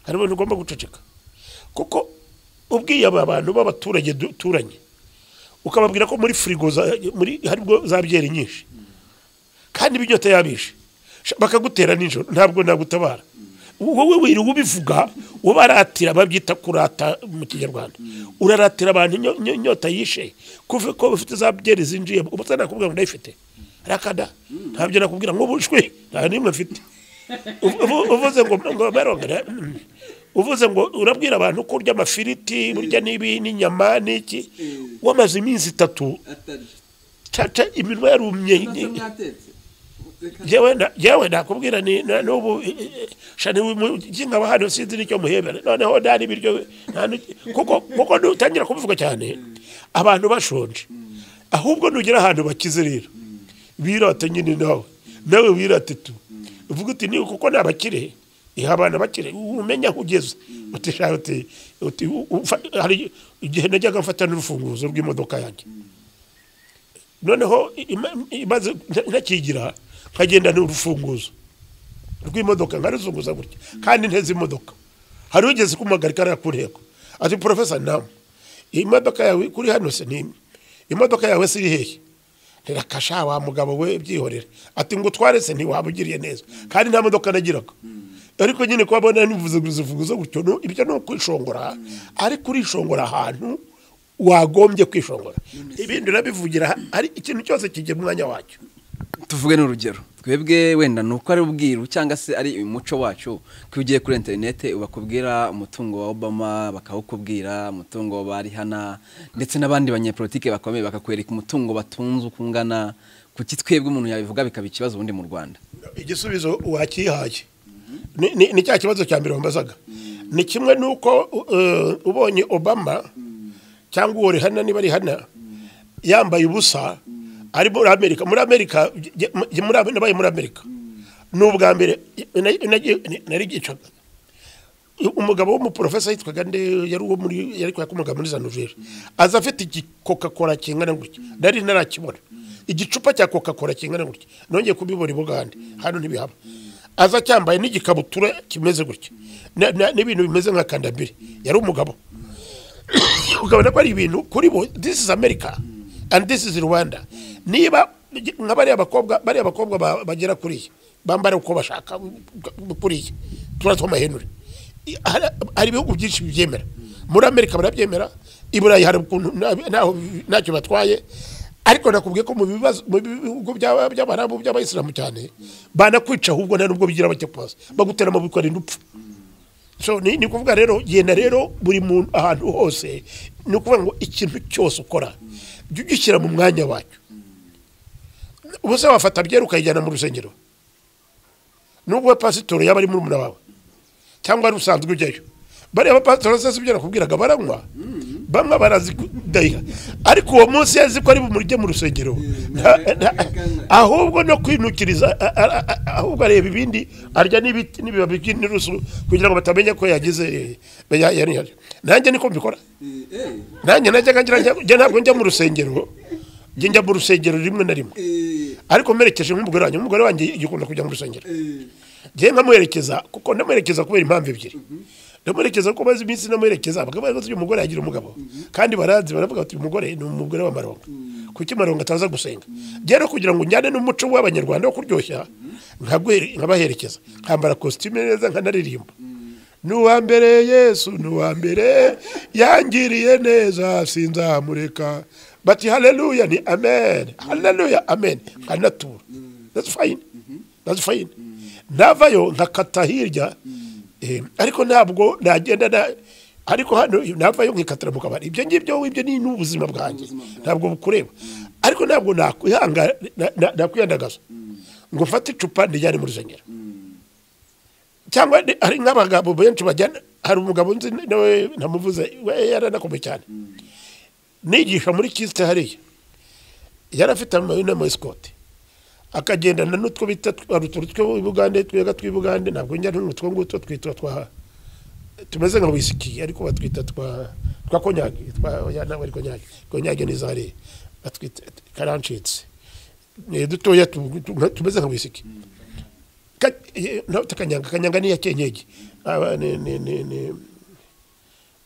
hari ibintu ugomba guceceka kuko ubwiye aba bantu b'abaturage duturanye ukababwira ko muri firigo za- muri haribwo za byeri nyinshi kandi iba inyota yabishe Sha- bakagutera nijoro ntabwo nagutabara wowe wirirwa ubivuga ubaratira babyita kurata mu kinyarwanda uraratira abantu inyo- inyo- inyota yishe kuva ko ufite za byeri zinjiye uba utanakubwira ngo ndayifite rakada ntabyo nakubwira ngo bushwe nta n'imwe mfite Uv- uv- uvuze ngo ngo barongera mm. uvuze ngo urabwira abantu ko urya amafiriti urya n'ibi n'inyama n'iki wamaze iminsi itatu caca iminwa yarumye jewe na- jewe nakubwira ni na- n'ubu eh, eh, sha nimuginga bahano sinzi nicyo muhebera noneho ndari ibiryo nta n'iki- kuko kuko nutangira kubivuga cyane abantu bashonje ahubwo nugera ahantu bakize rero birate nyine nawe nawe wirate tu uvuga uti ni kuko ni abakire iha abana bakire umenya aho ugeze uti sha uti uti u- ufa- hari igihe najyaga mfata n'urufunguzo rw'imodoka yanjye noneho ima- imaze ntakigira nkagenda n'urufunguzo rw'imodoka nkaruzunguza gutya kandi nteze imodoka hari ugeze kumuhagarika ariya ku ntego ati porofesa nawe iyi modoka yawe kuri hano se ni imwe. imodoka yawe se iri hehe ntirakasha wa mugabo we byihorera ati ngo utware se ntiwaba ugiriye neza kandi nta modoka nagiraga ariko nyine kubabona nivuze guzivuguza gutyo no- ibyo ni ukwishongora ariko urishongora ahantu wagombye kwishongora ibindi urabivugira hari ikintu cyose kijya mu mwanya wacyo tuvuge n'urugero twebwe wenda ni uko ari ubwiru cyangwa se ari umuco wacu ko iyo ugiye kuri interinete bakubwira umutungo wa obama bakawukubwira umutungo wa barihana ndetse n'abandi banyepolitike bakomeye bakakwereka umutungo batunze uko ungana kuki twebwe umuntu yabivuga bikaba ikibazo ubundi mu rwanda igisubizo wakihaye Ni- ni ni cya kibazo cya mbere wambazaga ni kimwe n'uko uh, ubonye obama cyangwa uwo rihana niba rihana yambaye ubusa ari muri amerika muri amerika jye- jye- muri Am- nabaye muri amerika ni ubwa mbere na- nagiye- narigicaga umugabo w'umuporofesa yitwaga nde yari uwo muri yari kwakomaga muri za Nouvelle aza afite igikoka kora kingana gutya nari narakibona igicupa cya coca cola kingana gutya nongeye kubibona i Bugande hano ntibihaba aza cyambaye n'igikabutura kimeze gutya na- na- n'ibintu bimeze nka kandambiri yari umugabo ukabona ko ari ibintu kuri bo this is america and this is rwanda niba nka bariya bakobwa bariya bakobwa ba- bagera kuriya bambara uko bashaka kuriya turato mahenure I- hari- hari ibihugu byinshi bibyemera muri amerika barabyemera i burayi hari ukuntu nta- ntaho ntacyo batwaye ariko nakubwiye ko mu bibazo mu bihugu by'aba- by'abarabu by'abayisilamu cyane banakwica ahubwo nta nubwo bigira bajya pasi bagutera amaboko arinda upfa so ni, ni kuvuga rero genda rero buri muntu ahantu hose ni ukuvuga ngo ikintu cyose ukora jya ugishyira mu mwanya wacyo ubuse wafata byera ukayijyana mu rusengero nubwo pasitoro yaba ari muri umuna wawe cyangwa ari usanzwe ujyayo bariya bapasitoro se si ibyo nakubwiraga baranywa bamwe barazidayiha ariko uwo munsi yazi ko ari bumurye mu rusengero Nta- nta- ahubwo no kwinukiriza a- a- a- ahubwo areba ibindi arya n'ibiti n'ibibabi by'inturusu kugira ngo batamenya ko yagize eh, ya- ya- ya- nanjye niko mbikora nanjye najyaga ngira njya- njya ntabwo njya mu rusengero njya njya mu rusengero rimwe na rimwe ariko mperekeje nk'umugore wanjye umugore wanjye igikunda kujya mu rusengero njyewe nkamuherekeza kuko ndamuherekeza kubera impamvu ebyiri ndamuherekeza kuko maze iminsi namuherekeza bakavuga ngo uyu mugore yagira umugabo kandi baranzi baravuga bati uyu mugore ni umugore wa maronga kuki maronga ataza gusenga rero kugira ngo njyane n'umuco w'abanyarwanda wo kuryoshya nkaguhere- nkabaherekeza nkambara kositime neza nkanaririmba ni uwa mbere yesu ni uwa mbere yangiriye neza sinzamureka bati haleluya ni amen haleluya amen nkanatura that's fine that's fine navayo nkakata hirya eh, ariko ntabwo nagenda na ariko hano navayo nkikatira mu kabari ibyo ngibyo ibyo ni n'ubuzima bwanjye ntabwo bukureba ariko ntabwo nakwihanga na- na- nakwihandagaza ngo mfate icupa nijyane muri zengera cyangwa ni- hari nk'abagabo benshi bajyana hari umugabo nzi nawe namuvuze we yaranakomeye cyane nigisha muri kisite hariya yari afite amayina muri sikoti akagendana n'utwo bita hari utuntu tw'ibugande twega tw'ibugande ntabwo njya n'utwo ngutwo twitwa twa tumeze nka wisiki ariko batwita twa twa konyage twa ya nawe ari konyage konyage ni zari batwita karancitse ni dutoya tu- tu- nka- tumeze nka wisiki Ka- eh, no, ta kanyanga kanyanga ni ya kenyeji Aba ni ni ni ni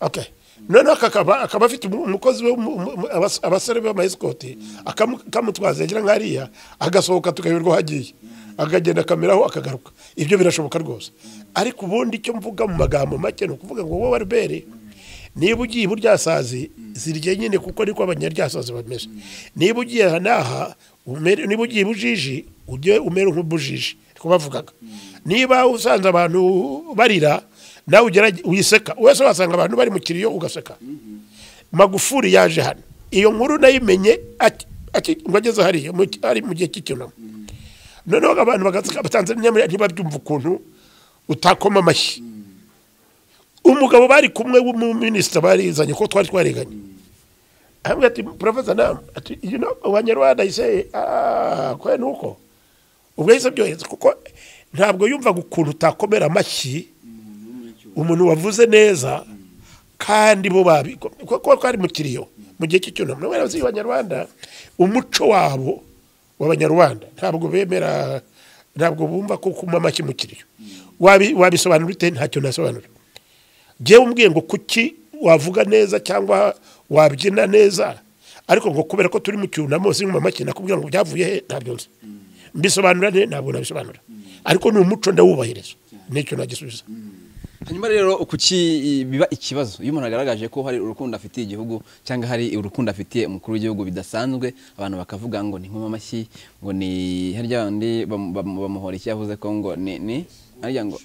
okay noneho akakaba akaba afite umu- umukozi we umu- umu- abas- abasore b'amayisikoti akamutwaza yagira nkariya agasohoka tukayoberwa aho agiye akagenda akameraho akagaruka ibyo birashoboka rwose ariko ubundi icyo mvuga mu magambo make ni ukuvuga ngo wowe albert niba ugiye iburyasazi zirya nyine kuko niko abanyaryasazi bameze niba ugiye aha n'aha umere- niba ugiye ibujiji ujye umera nk'ubujiji niko bavugaga niba usanze abantu barira nawe ugerage uyiseka wese wasanga abantu bari mu kiriyo ugaseka magufuri yaje hano iyo nkuru nayimenye aki- aki- ngo ageze hariya mu- ari mu gihe cy'icyunamo noneho abantu bagaseka abatanzaniya ntibabyumva ukuntu utakoma amashyi umugabo bari kumwe w'umuminisita barizanye ko twari twariganye hamwe ati profesa nam ati you know abanyarwanda ise ah ko nuko ubwo yise byohereza kuko ntabwo yumvaga ukuntu utakomera amashyi umuntu wavuze neza kandi bo babi ko- ko twari mu kiriyo mu gihe cy'icyunamo nawe arazi abanyarwanda umuco wabo w'abanyarwanda ntabwo bemera ntabwo bumva ko kuma amashyi mu kiriyo Wabi- wabisobanura ute ntacyo nasobanura njyewe umbwiye ngo kuki wavuga neza cyangwa wabyina neza ariko ngo kubera ko turi mu cyunamo sinkuma make nakubwira ngo byavuye he ntabyo nzi mbisobanura ne ntabwo nabisobanura ariko ni umuco ndawubahiriza nicyo nagisubiza hanyuma rero kuki biba ikibazo iyo umuntu agaragaje ko hari urukundo afitiye igihugu cyangwa hari urukundo afitiye umukuru w'igihugu bidasanzwe abantu bakavuga ngo ni nkoma amashyi ngo ni harya bandi bamu- bamu- bamuhora icyo yavuze ko ngo ni ni harya ngo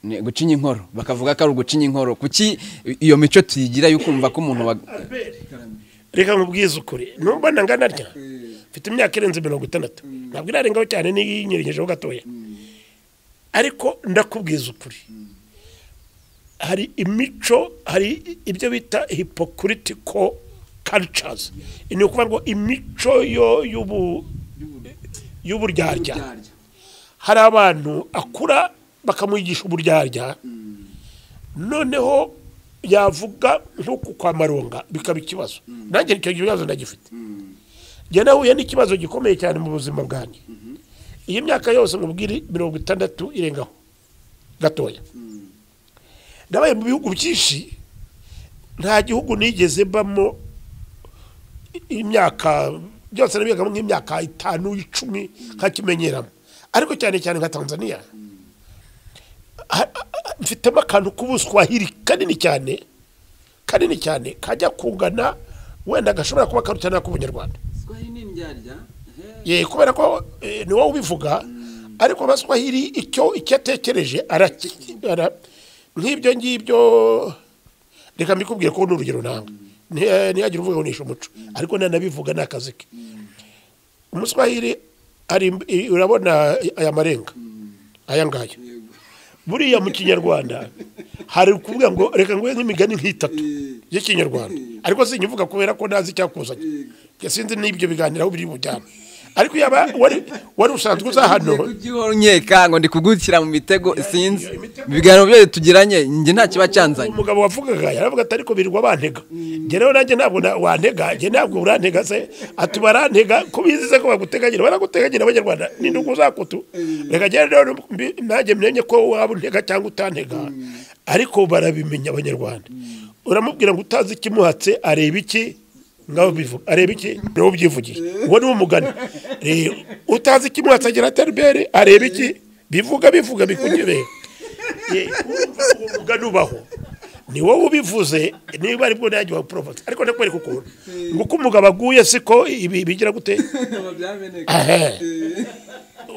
ni gucinya inkoro bakavuga ko ari ugucinya inkoro kuki iyo mico tuyigira yo kumva ko umuntu wa reka nkubwize ukuri numva nangana rya mfite imyaka irenze mirongo itandatu ntabwo irarengaho cyane n'iyinyirengejeho gatoya ariko ndakubwiza ukuri hari imico hari ibyo bita hypocritical cultures ni ukuvuga ngo imico yo y'ubu y'uburyarya hari abantu akura bakamwigisha uburyarya noneho yavuga nk'uku kwa maronga bikaba ikibazo nanjye icyo kibazo ndagifite njye nahuye n'ikibazo gikomeye cyane mu buzima bwanjye iyi myaka yose mubwire mirongo itandatu irengaho gatoya nabaye mu bihugu byinshi nta gihugu nigeze mbamo i- imyaka byose nabigamo nk'imyaka itanu icumi nkakimenyeramo ariko cyane cyane nka tanzania ha- ha- ha- mfitemo akantu k'ubuswahili kanini cyane kanini cyane kajya kungana wenda gashobora kuba karuta n'ak'ubunyarwanda ye kubera ko eh, ni wowe ubivuga ariko abaswahili icyo icyo atekereje araki- ara- nk'ibyo ngibyo reka mbikubwire ko ni urugero nawe Nti- ntihagire uvuga ngo nishe umuco ariko nanabivuga ni akazi ke umuswahili ari i- urabona aya marenga aya ngaya buriya mu kinyarwanda hari ukuvuga ngo reka nguhe nk'imigani nk'itatu y'ikinyarwanda ariko sinyuvuga kubera ko ntazi icyakuzanye Njye sinzi n'ibyo biganiro aho biri bujyane ariko yaba wari wari usanzwe uza hano ujye uhora unkeka ngo ndi kugukira mu mitego sinzi ibiganiro byose tugiranye njye nta kiba cyanzanye umugabo wavugaga yaravuga ati ariko birirwa bantega njye rero nanjye ntabwo na- wantega njye ntabwo urantega se ati barantega ko bizi se ko baguteganyira baraguteganyira abanyarwanda ni ndugu zakutu reka njye rero mbi- nanjye mmenye ko waba untega cyangwa utantega ariko barabimenya abanyarwanda uramubwira ngo utazi ikimuhatse areba iki ngaho bivuga areba iki niwe ubyivugiye uwo ni umugani Rero, utazi ikimuhatse agira ati "Albert, areba iki bivuga bivuga bikunyobera Ye, urumva uwo mugani ubaho ni wowe ubivuze niba ari bwo nanjye wapurovotse ariko ndakwereka ukuntu ngo uko umugabo aguye siko ibi bigira gute Ehe.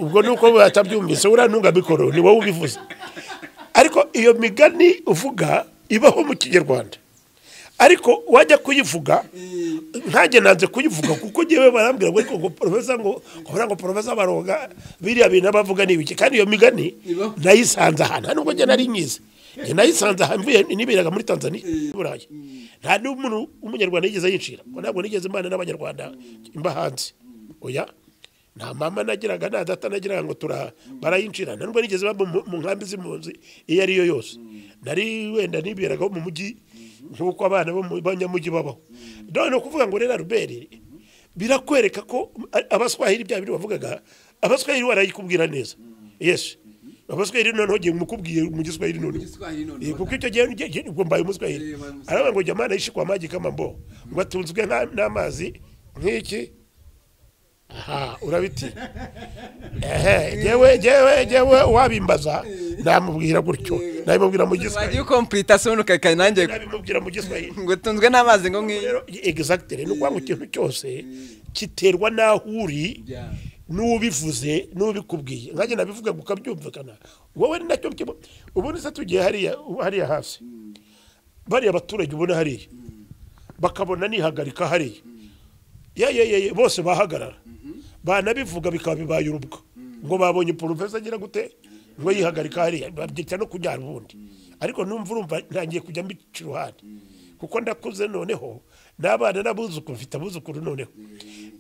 ubwo ni uko batabyumvise uriya ntungabikoro ni wowe ubivuze ariko iyo migani uvuga ibaho mu kinyarwanda ariko wajya kuyivuga ntajye nanze kuyivuga kuko ngewe barambwira ngo ariko ngo porofesa ngo kubera ngo porofesa baroga biriya bintu abavuga ni ibiki kandi iyo migani Ibaho. nayisanze ahantu nta nubwo njye nari nyizi njye nayisanze ahantu mvuye niberaga muri tanzania i burayi nta n'umuntu w'umunyarwanda yigeze yinjira ngo ntabwo nigeze imana n'abanyarwanda imba hanze oya nta mama nagiraga nta data nagiraga ngo tura barayinjira nta nubwo nigeze baba mu- mu nkambi z'impunzi iyo ari yo yose nari wenda niberagaho mu mujyi nk'uko abana bo mu banyamujyi babaho none kuvuga ngo rero aruberi birakwereka ko a- abaswahili bya biri bavugaga abaswahili barayikubwira neza yesu abaswahili noneho ngiye mukubwiye mu giswahili noneho Igiswahili noneho. Eh, kuko icyo gihe nge- nge- ubwo mbaye umuswahili Eh, mbaye umuswahili. aravuga ngo jya mwana yishikwa amagi kama mbo ngo atunzwe nka- n'amazi nk'iki aha urabiti ehe ngewe ngewe ngewe wabimbaza namubwira gutyo nabimubwira mu wagiye giswahili ukompurita se ubundi ukakanya nanjye nabimubwira mu giswahili ngo tunzwe n'amazi ngo ngiyo rero exactly ni ukuvuga ngo ikintu cyose kiterwa n'aho uri n'ubivuze n'ubikubwiye nkanjye nabivuga ngo ukabyumvikana wowe ni nacyo kiba ubundi se tugiye hariya hariya hasi bariya abaturage ubona hariya bakabona nihagarika hariya ye ye ye ye, bose bahagarara banabivuga bikaba bibaye urubwa ngo babonye porofesa agira gute ngo yihagarika hariya babyita no kujyana ubundi ariko numva urumva ntangiye kujya mbica iruhande kuko ndakuze noneho n'abana n'abuzukuru mfite abuzukuru noneho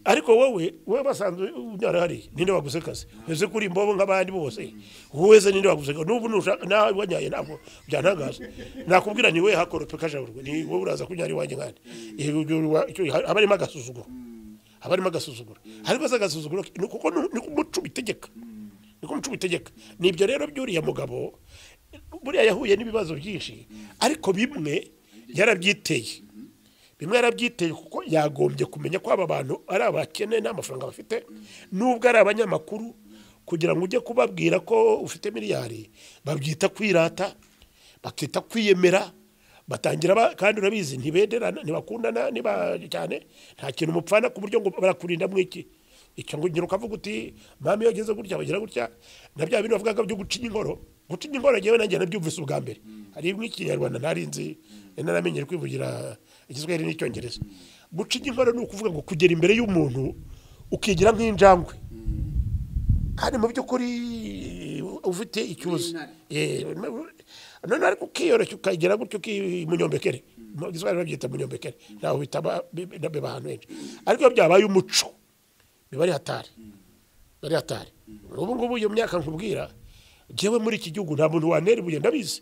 ariko wowe wowe basanzwe unyara hariya ninde waguze akazi ese kuri imbobo nk'abandi bose wese ninde waguze akazi n'ubu nushaka nawe wanyaye ntabwo byantangaza nakubwira ni we hakorope kajaburwe ni wowe uraza kunyara iwanjye nkandi haba harimo agasuzuguro haba harimo agasuzuguro harimo se agasuzuguro ni kuko nu- ni ko umuco ubitegeka ni ko umuco ubitegeka ni ibyo rero by'uriya mugabo buriya yahuye n'ibibazo byinshi ariko bimwe yarabyiteye bimwe yarabyiteye kuko yagombye kumenya ko aba bantu ari abakene nta mafaranga bafite nubwo ari abanyamakuru kugira ngo ujye kubabwira ko ufite miliyari babyita kwirata bakita kwiyemera batangira ba- kandi urabizi ntibederana ntibakundana niba cyane nta kintu mupfana ku buryo ngo barakurinda mu iki icyo ngo ngira ukavuga uti mama iyo ageze gutya bagira gutya na bya bintu bavugaga byo gucinya inkoro gucinya inkoro ngewe nanjye nabyumvise ubwa mbere hari nk'ikinyarwanda ntari nzi naramenyere kwivugira igiswahili n'icyongereza gucinya inkoro ni ukuvuga ngo kugera imbere y'umuntu ukigira nk'injangwe kandi mu by'ukuri ufite icyuzi W'intare. Eh, none ariko ukiyoroshya ukagira gutyo uki- munyombekere Mu giswahili babyita munyombekere ntaho bitaba biba ahantu henshi ariko iyo byabaye umuco biba ari hatari biba ari hatari ubu ngubu iyo myaka nkubwira ngewe muri iki gihugu nta muntu wantera ibuye ndabizi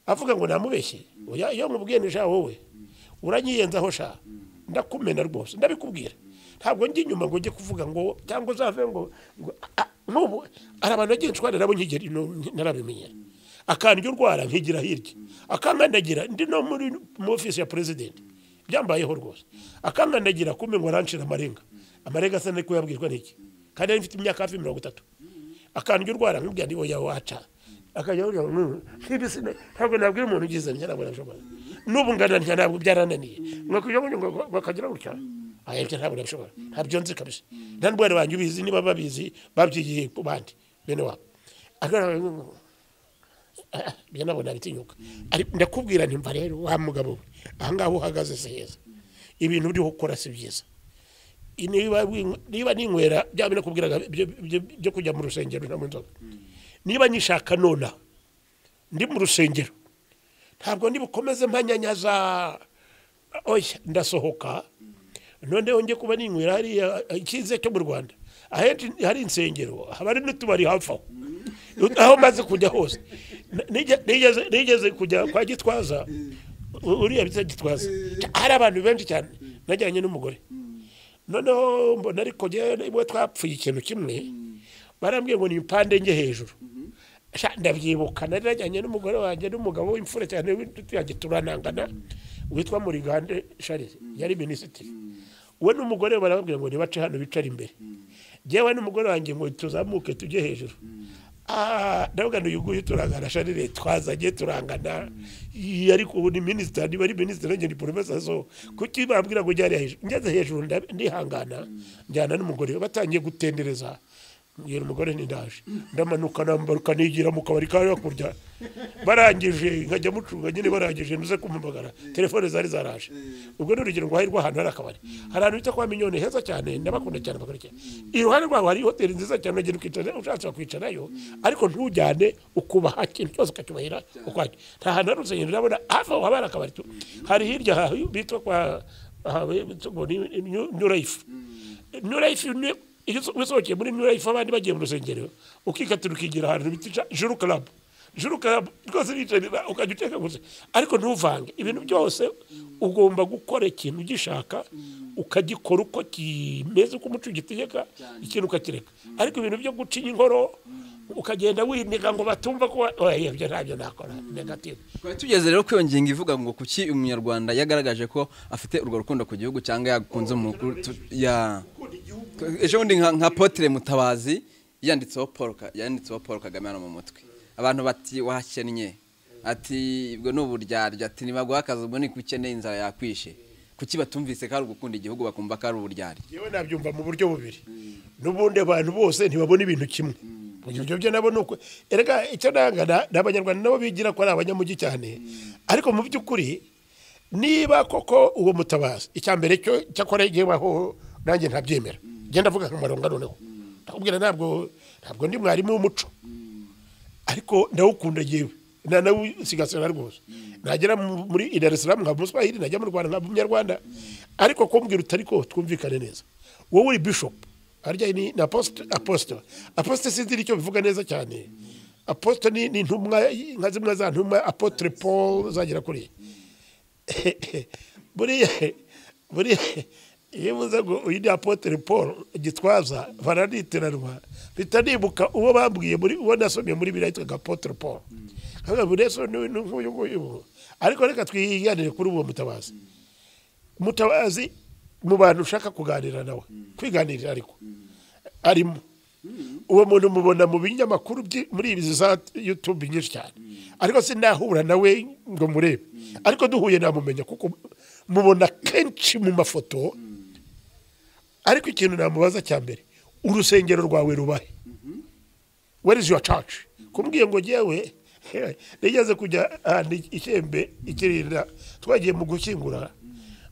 avuga ngo namubeshye oya iyo nkubwiye ni sha wowe uranyiyenzaho sha ndakumena rwose ndabikubwira ntabwo njya inyuma ngo njye kuvuga ngo cyangwa uzave ngo ngo- ah, n'ubu hari abantu bagiye nshwana nabo nkigera ino- narabimenyera akandya urwara nkigira hirya akankandagira ndi no muri mu ofisi ya perezidenti byambayeho rwose akankandagira kumbe ngo arancira amarenga amarenga asa nari kuyabwirwa n'iki kandi yari mfite imyaka hafi mirongo itatu akandya urwara nkubwira ndi oya waca akajya avuga ngo "Mm, nk'ibisi ne- ntabwo nabwira umuntu ugize ntya ntabwo nabishobora n'ubu nganantya ntabwo byarananiye ngo kugira ngo ngo ngo akagira gutya aya byo ntabwo nabishobora ntabyo nzi kabisa nta ndwara banjye ubizi niba babizi babyigiye ku bandi bene wabo agaragara ngo njye nabona bitinyuka ariko ndakubwira ntimba rero wa mugabo we ahangaha aho uhagaze si heza ibintu uriho ukora si byiza niba wi- niba ninywera bya bindi nakubwiraga byo- byo- byo kujya mu rusengero no mu nzoga niba nyishaka nona ndi mu rusengero ntabwo ndi bukomeze mpanyanyaza oya ndasohoka noneho njye kuba ninywera hariya icyiza cyo mu rwanda ahenshi hari insengero haba hari n'utubari hafi aho aho maze kujya hose Nige- nigeze- nigeze kujya kwa gitwaza u- uriya bita gitwaza hari abantu benshi cyane najyanye n'umugore noneho mbona ariko njyewe niba twapfuye ikintu kimwe barambwiye ngo ni impande njye hejuru Sha, ndabyibuka nari najyanye n'umugore wanjye n'umugabo w'imfura cyane w'inshuti yanjye turanangana witwa murigande sharize yari minisitiri we n'umugore we barababwira ngo nibace hano bicare imbere njyewe n'umugore wanjye ngo tuzamuke tujye hejuru Ah, ndavuga ngo uyu nguyu turangana sharire twazanye turangana Iyi, ariko ubu ni minisitiri niba ari minisitiri nanjye ni porofesa so kuki bambwira ngo njye hariya hejuru ngeze hejuru nda- ndihangana njyana n'umugore we batangiye gutendereza mbwira umugore ndaje ndamanuka nambaruka nigira mu kabari ka hakurya barangije nkajya mucunga nyine barangije ntuze kumpamagara telefone zari zaraje ubwo ni urugero ngo hahirwa ahantu hari akabari hari ahantu bita kwa minyoni heza cyane ndabakunda cyane bakurikiye iruhande rwabo hari hoteli nziza cyane uragenda ukicara ushatse wakwicarayo ariko ntujyane ukubaha ikintu cyose ukacyubahira ukwacyo nta hantu hari urusengero ndabona hafi aho haba hari akabari tu hari hirya aha bitwa kwa aha bitwa ngo ni New- New Life New Life ni- iyo uso- usohokeye muri new life abandi bagiye mu rusengero ukikatira ukigira ahantu bitica juru karabu juru karabu rwose bicarira ukajya uteka gusa ariko ntuvange ibintu byose ugomba gukora ikintu ugishaka ukagikora uko kimeze uko umuco ugitegeka ikintu ukakireka ariko ibintu byo guca inkoro ukagenda winega ngo batumva ko wa- oya, ibyo ntabyo nakora negative twari tugeze rero kuri iyo ngingo ivuga ngo kuki umunyarwanda yagaragaje ko afite urwo rukundo ku gihugu cyangwa yakunze umukuru tu- ya ejo bundi nka nka potire mutabazi yanditseho paul Ka- yanditseho paul kagame hano mu mutwe abantu bati wahakennye ati ubwo ni uburyarya ati nibaguha akazi ubwo ni ukeneye inzara yakwishe kuki batumvise ko ari ugukunda igihugu bakumva ko ari uburyarya yewe nabyumva mu buryo bubiri n'ubundi abantu bose ntibabona ibintu kimwe ibyo byo nabo ni uko erega icyo nanga na- ni abanyarwanda nabo bigira ko ari abanyamujyi cyane ariko mu by'ukuri niba koko uwo mutabazi icya mbere cyo cyakora igihebaho nanjye ntabyemera genda avuga akamaro noneho ndakubwira ntabwo ntabwo ndi mwarimu w'umuco ariko ndawukunda yewe na nawusigasira rwose nagera mu- muri i Dar es Salaam nkaba umuswahili najya mu Rwanda nkaba umunyarwanda ariko kumbwira utari ko twumvikane neza wowe uri bishop harya ni na apostle apostle apostle sinzi icyo bivuga neza cyane apostle ni ni ntumwa nka zimwe za ntumwa apotre Paul zagera kuri buriya buriya iyo uvuze ngo uyu ni apotere paul gitwaza baraniteranwa mpita nibuka uwo bambwiye muri uwo nasomye muri biriya yitwaga apotere paul nkavuga ngo reso ni ni nk'uyu nguyu ubu ariko reka twiganire kuri uwo mutabazi mutabazi mu bantu ushaka kuganira nawe kwiganirira ariko arimo uwo muntu mubona mu binyamakuru byi- muri izi za yutube nyinshi cyane ariko sinahura nawe ngo murebe ariko duhuye namumenya kuko mubona kenshi mu mafoto ariko ikintu namubaza cya mbere urusengero rwawe rubahe where is your church kumbwiye ngo jyewe nigeze kujya ahantu ikembe ikirinda twagiye mu gushyingura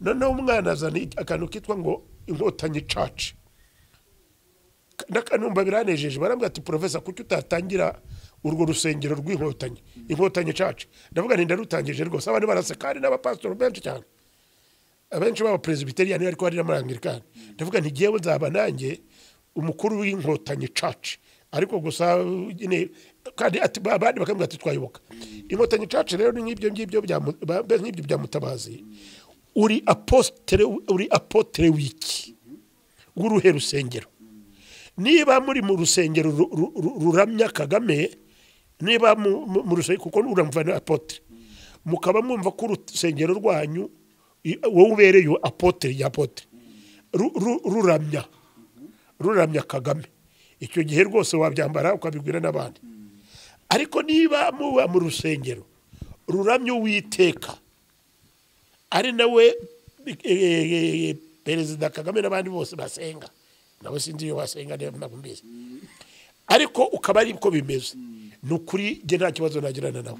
noneho umwana azana akantu kitwa ngo inkotanyi church ndakanumva biranejeje barambwira ati profesa kuki utatangira urwo rusengero rw'inkotanyi inkotanyi church ndavuga nti ndarutangije rwose abantu baraseka hari n'abapasitoro benshi cyane abenshi b'abapresibiteriyani ariko hari n'amarangirikani ndavuga nti ngewe nzaba nanjye umukuru w'inkotanyi caci ariko gusa uh, nyine kandi ati ba- abandi bakambwira ati twayoboka inkotanyi caci rero ni nk'ibyo ngibyo bya mu- ba- be- nk'ibyo bya mutabazi uri apostere uri apotere wiki w'uruhe rusengero niba muri mu rusengero ru- ru- ru- ruramya kagame niba mu- mu mu rusengero kuko uramva na apotre mukaba mwumva ko urusengero rwanyu i- wowe ubereye apotre ya apotre Ru- ru- ruramya ruramya kagame icyo gihe rwose wabyambara ukabibwira n'abandi ariko niba muba mu rusengero ruramye uwiteka ari nawe eh, eh, perezida kagame n'abandi bose basenga nawe sinzi iyo basenga niba ntabwo mbizi ariko ukaba ari ko bimeze ni ukuri njye nta kibazo nagirana nawe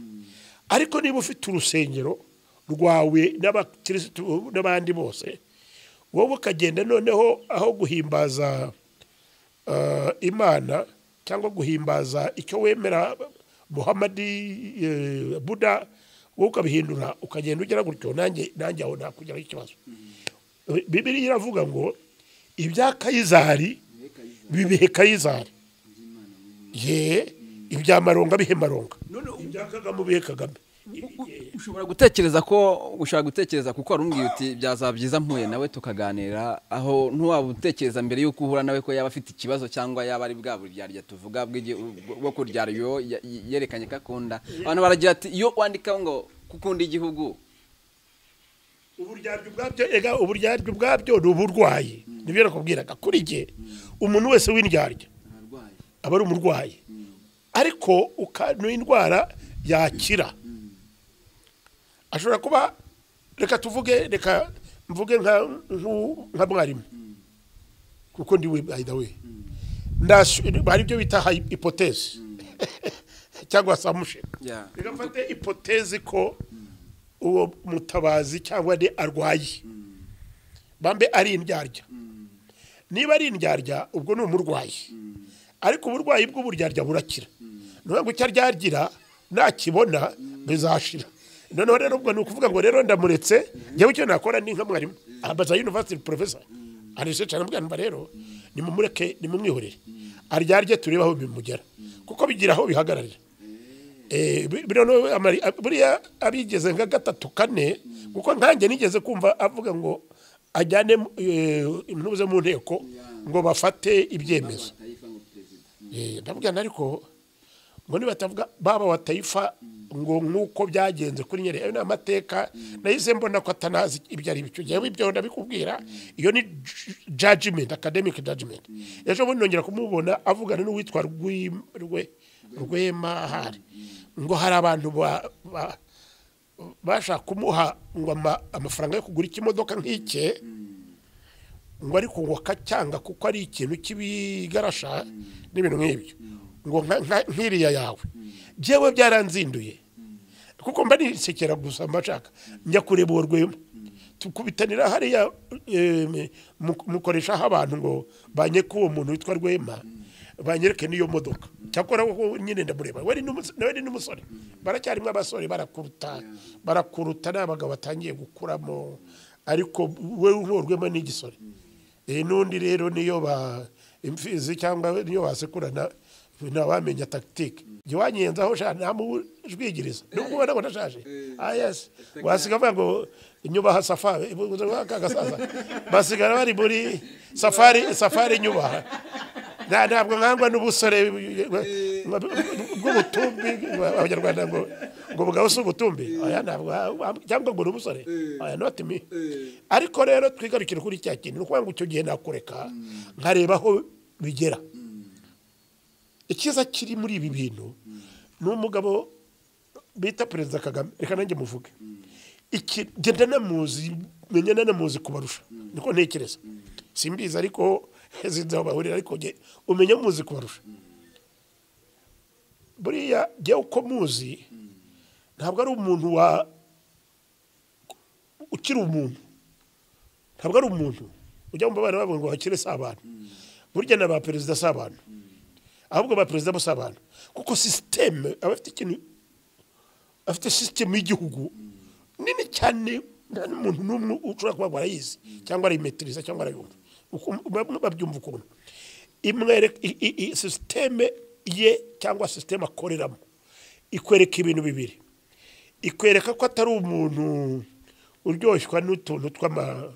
ariko niba ufite urusengero rwawe n'abakirisitu n'abandi bose wowe ukagenda noneho aho guhimbaza eh, imana cyangwa guhimbaza icyo wemera muhamadi eh, buda wowe ukabihindura ukagenda ugera gutyo nanjye nanjye aho nakugeraho ikibazo bibiriya iravuga ngo ibya kayizari bibihe kayizari ye ibya maronga bihe maronga ibya kagame bihe kagame ushobora gutekereza ko ushobora gutekereza kuko wari umbwiye uti byazaba byiza mpuye nawe tukaganira aho ntiwaba utekereza mbere y'uko uhura nawe ko yaba afite ikibazo cyangwa yaba ari bwa buryarya tuvuga bw'igi- bwo kuryara iyo ya- yerekanye ko akunda abantu baragira ati iyo wandika ngo kukunda igihugu uburyarya ubwabyo ega uburyarya ubwabyo ni uburwayi nibyo nakubwiraga kuri jye umuntu wese w'indyarya aba ari umurwayi ariko uka- ni indwara yakira ashobora kuba reka tuvuge reka mvuge nka nku- nka mwarimu kuko ndi we by the way ndashu- hari ibyo bita hayi- ipotezi cyangwa samushini Yeah. bigafata ipotezi ko uwo mutabazi cyangwa ni arwaye bambe ari indyarya niba ari indyarya ubwo ni umurwayi ariko uburwayi bw'uburyarya burakira niyo icyo aryagira nakibona bizashira noneho rero ubwo ni ukuvuga ngo rero ndamuretse njyewe icyo nakora ni nka mwarimu ambaza yunivasiti porofesa arisecara amubwira rero nimumureke nimumwihorere aryarye turebe aho bimugera kuko bigira aho bihagararira Eh, bi- bi- noneho amari- ab- buriya abigeze nka gatatu kane kuko nkanjye nigeze kumva avuga ngo ajyane mu- eh, intuze mu nteko ngo bafate ibyemezo Eh, ndavuga nti ariko ngo nibatavuga baba wa tayifa ngo nk'uko byagenze kuri nyeri ayo ni amateka nahise mbona ko atanazi ibyo ari byo njyewe ibyo ndabikubwira iyo ni ju- judgment academic judgment ejo bundi nongera kumubona avugana n'uwitwa Rwi- Rwe- rwemahari ngo hari abantu ba- ba- bashaka kumuha ngo ama- amafaranga yo kugura ikimodoka nk'ike ngo ariko ngo akacyanga kuko ari ikintu cy'ibigarasha n'ibintu nk'ibyo ngo nka- nka- nk'iriya yawe njyewe byaranzinduye kuko mba nisekera gusa mba nshaka njya kureba uwo rwema tukubitanira hariya eh, mu- mukoresha aho abantu ngo banyeke uwo muntu witwa rwema banyereke n'iyo modoka cyakora wowe nyine ndamureba we ni n'umus- nawe ni n'umusore baracyarimo abasore barakuruta barakuruta ni abagabo batangiye gukuramo ariko we nk'uwo rwema ni igisore iyi n'undi rero niyo ba imfizi cyangwa niyo basekurana ntawamenya tagitike jya wanyenzaho shana ntamujwigiriza nubwo ubona ngo ndashaje ah yes wasiga avuga ngo inyubaha safari aka gasaza basigara bari muri safari safari inyubaha nta ntabwo nkangwa n'ubusore bw'ubutumbi abanyarwanda ngo ngo bugabo si ubutumbi oya ntabwo cyangwa ngo ni umusore oya not me ariko rero twigarukire kuri cya kintu ni ukuvuga ngo icyo gihe nakureka nkareba aho bigera icyiza kiri muri ibi bintu ni umugabo bita perezida kagame reka nanjye muvuge iki genda namuzi menya nanamuzi kubarusha niko ntekereza simbizi ariko zinzi aho bahurira ariko nge umenya muzi kubarusha buriya jya uko muzi ntabwo ari umuntu wa ukiri umuntu ntabwo ari umuntu ujya mu babana bavuga ngo bakire si abantu burya na ba perezida si abantu ahubwo ba perezida bo si abantu kuko sisiteme aba afite ikintu afite sisiteme y'igihugu nini cyane nta n'umuntu n'umwe ushobora kuba ngo arayizi cyangwa arayimetiriza cyangwa arayumva Uku- bamwe babyumva ukuntu imwereka i- i- i- sisiteme ye cyangwa sisiteme akoreramo ikwereka ibintu bibiri ikwereka ko atari umuntu uryoshwa n'utuntu tw'ama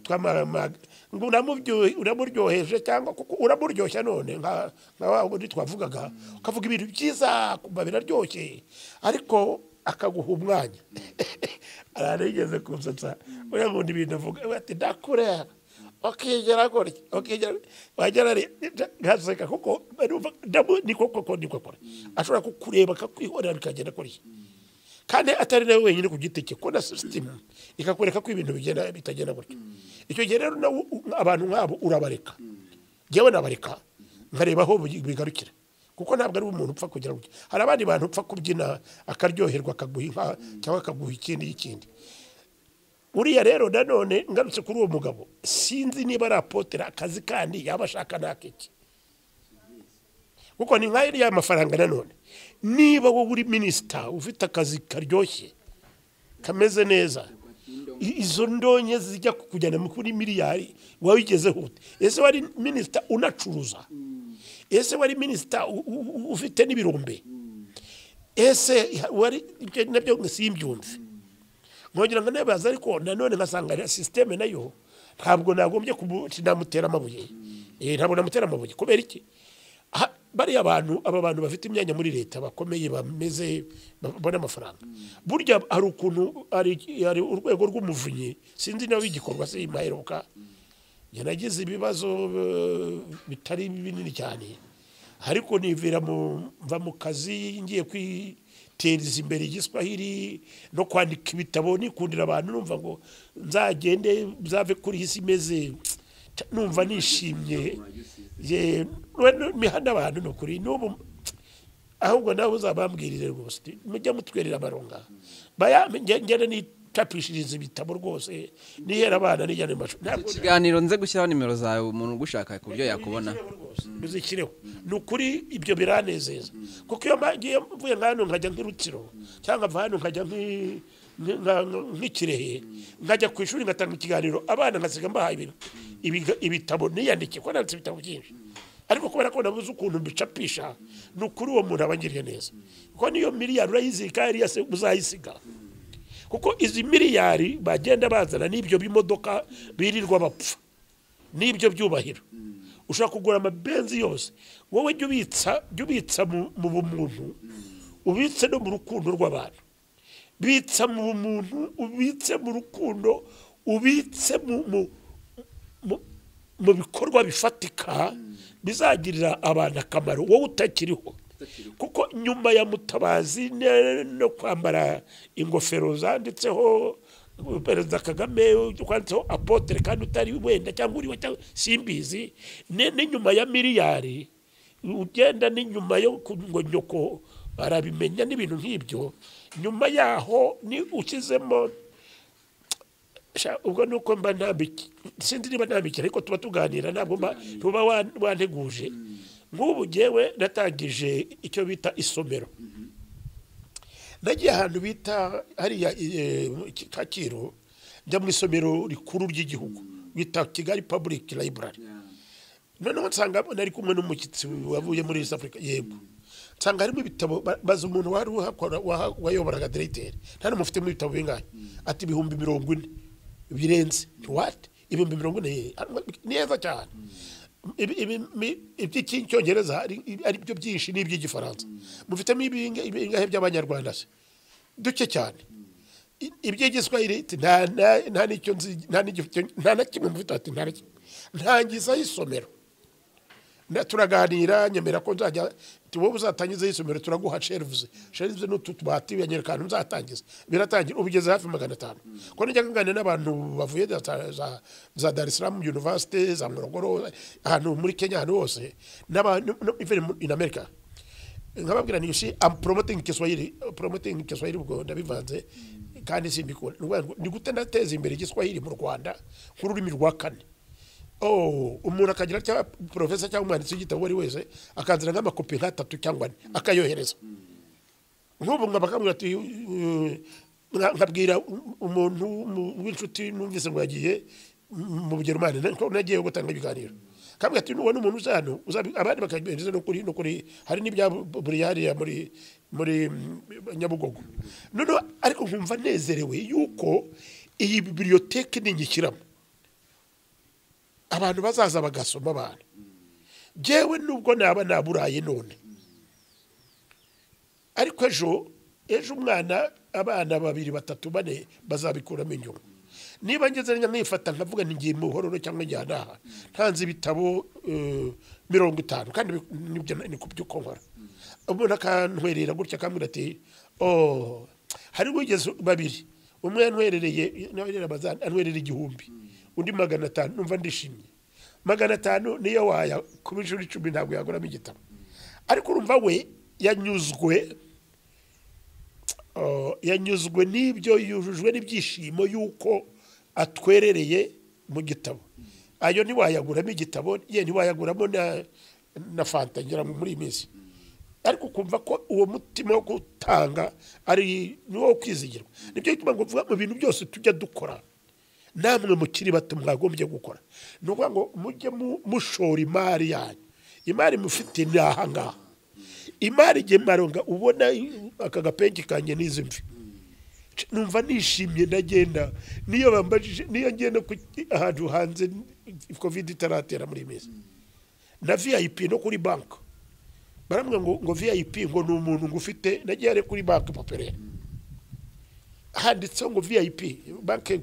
tw'amamaga ngo uramubyo- uramuryoheje cyangwa kuko uramuryoshya none nka nka wa wundi twavugaga ukavuga ibintu byiza kumva biraryoshye ariko akaguha umwanya ararigeze kumsetsa uriya ngundi ibintu avuga we ati ndakureba ukigera gutya ukigera wagera ari ngaseka kuko numva ndamu- niko koko niko akora ashobora kukureba akakwihorera bikagenda kuriya kandi atari nawe wenyine ku giti cye ko na sisitemu ikakwereka ko ibintu bigenda bitagenda gutyo icyo gihe rero nawe u- abantu nk'abo urabareka ngewe nabareka nkareba aho bi- bigarukira kuko ntabwo ari umuntu upfa kugira gutya hari abandi bantu upfa kubyina akaryoherwa akaguha inka cyangwa akaguha ikindi y'ikindi uriya rero nanone ngarutse kuri uwo mugabo sinzi niba ari apotera akazi kandi yaba ashaka n'akiki kuko ni nka iriya mafaranga nanone niba wowe uri minisita ufite akazi karyoshye kameze neza i- izo ndonye zijya kukujyana mu kuri miliyari wabigezeho ute ese wari minisita unacuruza ese wari minisita u- u- u- ufite n'ibirombe ese wari ibyo nabyo simbyumve nkongera ngo ntibaze ariko nanone nkasanga na sisiteme nayo ntabwo nagombye kumu- namutera amabuye Eh, ntabwo namutera amabuye kubera iki Ha- bariya bantu aba bantu bafite imyanya muri leta bakomeye bameze babona amafaranga burya hari ukuntu hari hari urwego rw'umuvunyi sinzi niba bigikorwa se maheruka njye nagize ibibazo eh, bitari binini cyane ariko nivira mu mva mu kazi ngiye kwiteza imbere igiswahili no kwandika ibitabo nikundira abantu numva ngo nzagende nzave kuri iyi si imeze Ca- numva nishimye ye mihanda abantu ni ukuri n'ubu ahubwo nawe uzabambwirire rwose uti, mujye mutwerera amaronga Baya- nge- ngenda nitapishiriza ibitabo rwose nihera abana nijyana mu mashuri Ntabwo- ikiganiro nze gushyiraho nimero zawe umuntu ugushaka ku buryo yakubona muzikireho ni ukuri ibyo biranezeza kuko iyo mba- ngiye mvuye nk'ahantu nkajya nk'irukiro cyangwa mva hano nkajya nk'i- nk- nka- nka- nk'ikirehe nkajya ku ishuri ngatanga ikiganiro abana nkasiga mbahaye ibintu Ibiga- ibitabo niyandike kuko nanditse ibitabo byinshi ariko kubera ko nabuze ukuntu mbicapisha ni ukuri uwo muntu aba angiriye neza kuko niyo miliyari urayizirika yari yase uzayisiga kuko izi miliyari bagenda bazana n'ibyo bimodoka birirwa bapfa n'ibyo byubahiro ushobora kugura amabenzi yose wowe jya ubitsa jya ubitsa mu mu bumuntu ubitse no mu rukundo rw'abantu bitsa mu bumuntu ubitse mu rukundo ubitse mu mu- mu- mu bikorwa bifatika bizagirira abantu akamaro wowe utakiriho kuko nyuma ya mutabazi ne- no kwambara ingofero zanditseho perezida kagame kwanditseho apotere kandi utari wenda cyangwa uriwe cyangwa simbizi ne- n'inyuma ya miliyari ugenda n'inyuma yo ku- ngo nyoko arabimenya n'ibintu nk'ibyo nyuma yaho ni ushyizemo Sha, ubwo nuko mba ntambiki sinzi niba ntambiki ariko tuba tuganira ntabwo mba tuba wanteguje nk'ubu ngewe natangije icyo bita isomero nagiye ahantu bita hariya eh, Ki- kacyiru njya mu isomero rikuru ry'igihugu bita kigali public library noneho nsanga nari kumwe n'umushyitsi wavuye muri east africa yego nsanga harimo ibitabo ba- baza umuntu wari uhakora waha- wayoboraga diregiteri nta n'umwe ufitemo ibitabo bingahe ati ibihumbi mirongo ine birenze wati ibihumbi mirongo ine ye- ni heza cyane Ibi- ibi- mi- iby'icyongereza ari ari byo byinshi n'iby'igifaransa mufitemo ibinga- ibingahe by'abanyarwanda se duke cyane I- iby'igiswahili iti, nta nta- nta n'icyo nzi nta n'igifite- nta na kimwe mufite ati nta na kimwe ntangizaho isomero Na- turaganira nyemera ko nzajya ti wowe uzatangiza isomero turaguha sherivuze sherivuze n'utu tubati banyereka ahantu nzatangiza biratangira ubigeze hafi magana atanu ko nijya nganira n'abantu bavuye za, za- za, za dar es salaam university za morogoro ahantu muri kenya ahantu hose n'abantu no- even mu- in america nkababwira ni ushi am promoting kiswahili promoting kiswahili ubwo ndabivanze kandi simbikunda Ni ukuvuga ngo, ni gute nateza imbere igiswahili mu rwanda nk'ururimi rwa kane oh umuntu akagira cyangwa profesa cyangwa umwanditsi w'igitabo uwo ari wese akanzira nk'amakopi nk'atatu cyangwa ane akayohereza nk'ubu nkaba kamwe ati uh, nka- nkabwira um- umuntu mu- w'inshuti numvise ngo yagiye mu Bujerumani na- ko nagiye gutanga ibiganiro kamwe ati nuwo n'umuntu uzano abandi bakagereza no kuri no kuri hari n'ibya buriyari muri muri mm, Nyabugogo none ariko nkumva nezerewe yuko iyi biblioteke ningikiramo abantu bazaza bagasoma abantu jewe nubwo naba naburaye none ariko ejo ejo umwana abana babiri batatu bane bazabikuramo inyungu niba ngeze nka nkifata nkavuga nti ngiye mu buhororo cyangwa njyana aha ntanze ibitabo eh, mirongo itanu kandi bi- nibyo na- ni ku byo uko nkora umuntu akantwerera gutya akambwira ati oh hari wigeze babiri umwe yantwerereye yantwerera amaza- antwerera igihumbi undi magana atanu numva ndishimye magana atanu niyo waya kuba inshuro icumi ntabwo yaguramo igitabo ariko urumva we yanyuzwe uh, yanyuzwe n'ibyo yujujwe n'ibyishimo y'uko atwerereye mu gitabo ayo ntiwayaguramo igitabo ye ntiwayaguramo na, na fanta ngira ngo muri iyi minsi ariko kumva ko uwo mutima wo gutanga ari niwo wo kwizigirwa nibyo bituma ngo mvuga mu bintu byose tujya dukora namwe mukiri bato mwagombye gukora ni ukuvuga ngo mujye mu- mushora imari yanyu imari mufite ni ahangaha imari igihe maronga ubona aka gapenki kanjye n'izi mvi numva nishimye ndagenda niyo bambajije niyo ngenda ku ahantu hanze covid itaratera muri iyi minsi na vip no kuri banki baramwe ngo ngo vip ngo ni umuntu ngo ufite nagiye ari kuri banki poperaire handitseho ngo vip banki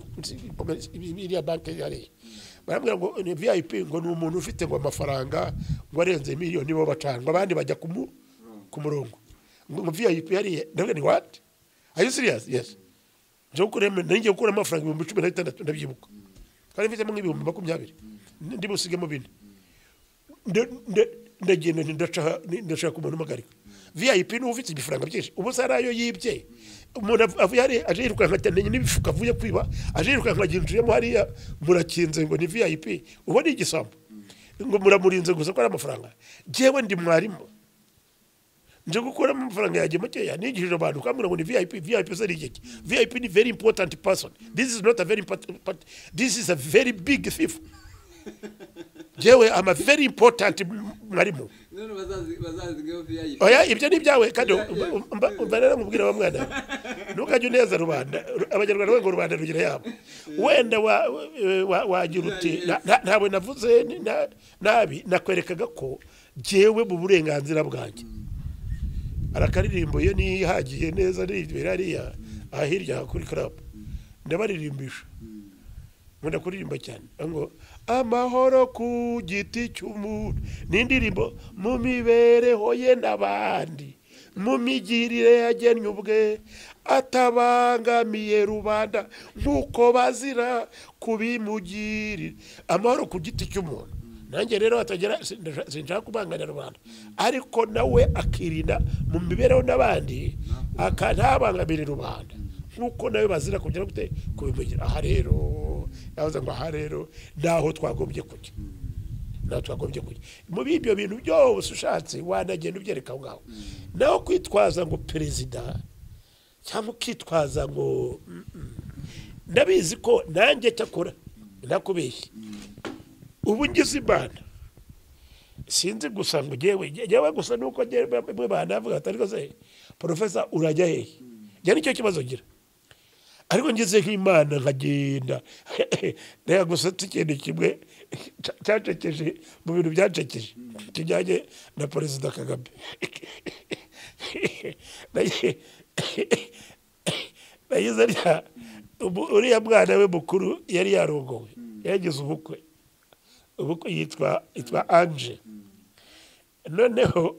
iriya banki yari barambwira ngo ni vip ngo ni umuntu ufite ngo amafaranga ngo arenze miliyoni nibo bacanga abandi bajya ku mu- ku murongo ngo ngo vip yariye ndavuga ni what are you serious yes nje gukuramo nari ngiye gukuramo amafaranga ibihumbi cumi na bitandatu ndabyibuka kandi mfitemo nk'ibihumbi makumyabiri ndi busigemo bine nde- nde- ndagenda nti ndashaka ni- ndashaka umuntu umuhagarika vip ni ufite ibifaranga byinshi ubu se ari ayo yibye umuntu av- avuye hariya aje yirukanka atamenye n'ibifuka avuye kwiba aje yirukanka aginjiyemo hariya murakinze ngo ni vip ubu ni igisambo ngo muramurinze gusa ko ari amafaranga njyewe ndi mwarimu nje gukuramo amafaranga yanjye makeya nigishije abantu kambwira ngo ni vip vip se ni igiki vip ni very important person this is not a very important part- this is a very big thief jewe am a very important m- mwarimu none bazazi- bazazigaho VIP. oya ibyo ni ibyawe kandi mbarera mubwira wa mwana we. ntukajye uneza rubanda Ru- abanyarwanda bari ngo rubanda rugira yabo wenda wa- wa- wa- wagira uti na- na- ntabwo navuze ni- na- nabi nakwerekaga ko jyewe mu burenganzira bwanjye arakaririmbo iyo nihagiye neza niribera hariya aha hirya kuri karabu ndabaririmbisha nkunda kuririmba cyane aho ngo amahoro ku giti cy'umuntu ni indirimbo mu mibereho ye n'abandi mu migirire yagennye ubwe atabangamiye rubanda nk'uko bazira kubimugirira amahoro ku giti cy'umuntu nanjye rero atagera sinda- sinshaka kubangamira rubanda ariko nawe akirinda mu mibereho n'abandi aka- ntabangamire rubanda nk'uko nawe bazira kugera gute kubimugira aha rero yavuze ngo aha rero naho twagombye kujya naho twagombye kujya muri ibyo bintu byose ushatse wanagenda ubyereka aho ngaho naho kwitwaza ngo perezida cyangwa ukitwaza ngo mm, mm. ndabizi ko nanjye cyakora nakubeshye ubu ngize imana sinzi gusa ngo ngewe ngewe gusa nuko ngewe bamwe banavuga ati ariko se porofesa urajya hehe njya nicyo kibazo ngira ariko ngeze nk'imana nkagenda reka gusa si ikintu kimwe cya- cyacekeje mu bintu byacekeje kijyanye na perezida kagame Naye- nagize arya ubu- uriya mwana we mukuru yari yarongowe yagize ubukwe ubukwe yitwa yitwa anje noneho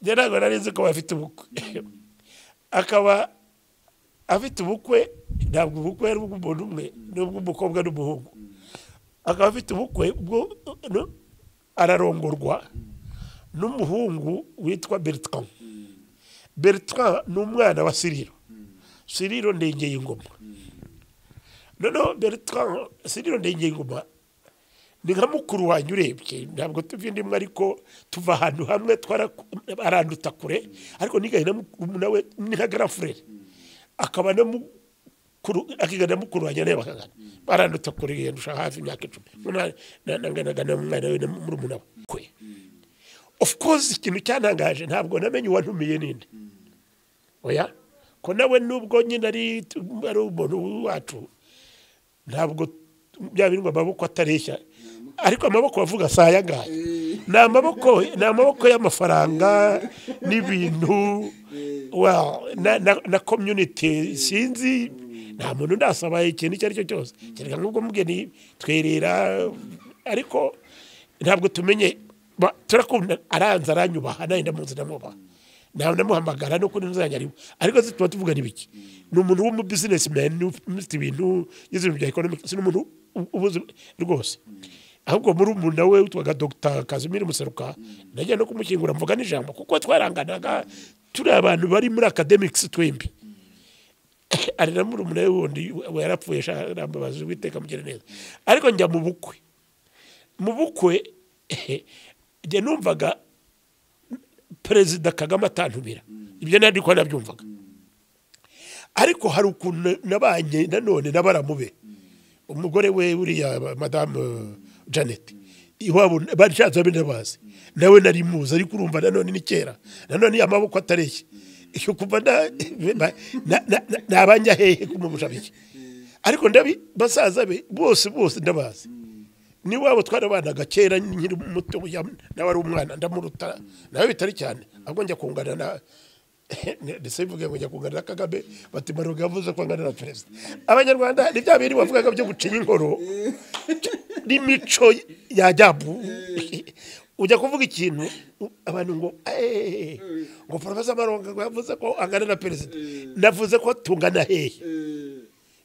njye ntabwo nari nzi ko bafite ubukwe akaba afite ubukwe ntabwo ubukwe ari ubw'umuntu umwe ni ubw'umukobwa n'umuhungu akaba afite ubukwe ubwo no- ararongorwa n'umuhungu witwa bertrand bertrand ni umwana wa siriro siriro ndengeye ingoma noneho bertrand siriro ndengeye ingoma ni nka mukuru wanjye urebye ntabwo tuvi ndimwe ariko tuva ahantu hamwe twaraku- aranduta kure ariko nigahe na mukuru nawe ni nka grand frere akaba na mukuru akigana mukuru wanjye nawe bakagana baranduta kure yandusha hafi imyaka icumi Mwana- na- nanganaga n'umwana we na murumuna we kwe of course ikintu cyantangaje ntabwo namenye uwantumiye ninde oya ko nawe nubwo nyine ari ari umuntu wacu ntabwo bya bindwa amaboko atareshya ariko amaboko bavuga si aya ngaya ni amaboko ni amaboko y'amafaranga n'ibintu well, na, na, na community sinzi nta muntu ndasaba ikintu icyo ari cyo cyose kereka nk'ubwo mugeni twerera ariko ntabwo tumenye ba- turakunda aranze aranyubaha nanjye ndamuzi ndamubaha ntabwo ndamuhamagara nuko ntuzajya arimo ariko se tuba tuvuga n'ibiki ni umuntu w'umubizinesi mani ufite ibintu yize ibintu bya ekonomike si n'umuntu u- ubuzi rwose ahubwo muri umuntu nawe witwaga dogita kazimiri museruka najya no kumushyingura mvuga n'ijambo kuko twaranganaga turi abantu bari muri akademikisi twembi ari na murumuna we wundi we yarapfuye sha- arambabaza uwiteka amugire neza ariko njya mu bukwe mu bukwe njye numvaga perezida kagame atantumira ibyo nari ko nabyumvaga ariko hari ukuntu nabanye nanone n'abaramube umugore we uriya madamu janet iwabo bashatse babe ndabazi nawe nari muzi ariko urumva nanone ni kera nanone iyo amaboko atareshya iyo kuva na- ba- na- na- na- nabanja hehe kumurusha bike ariko ndabi basaza be bose bose ndabazi niwabo twarabanaga kera nkiri muto ya- nawe ari umwana ndamuruta nawe bitari cyane ahubwo njya kungana na ndetse bivuga ngo njya kungana na kagame bati maruga yavuze ko angana na perezida abanyarwanda ni bya bintu bavugaga byo gucinya inkoro n'imico ya jabu ujya kuvuga ikintu u- abantu ngo "Eh, ngo porofesa maronga ngo yavuze ko angana na perezida navuze ko tungana hehe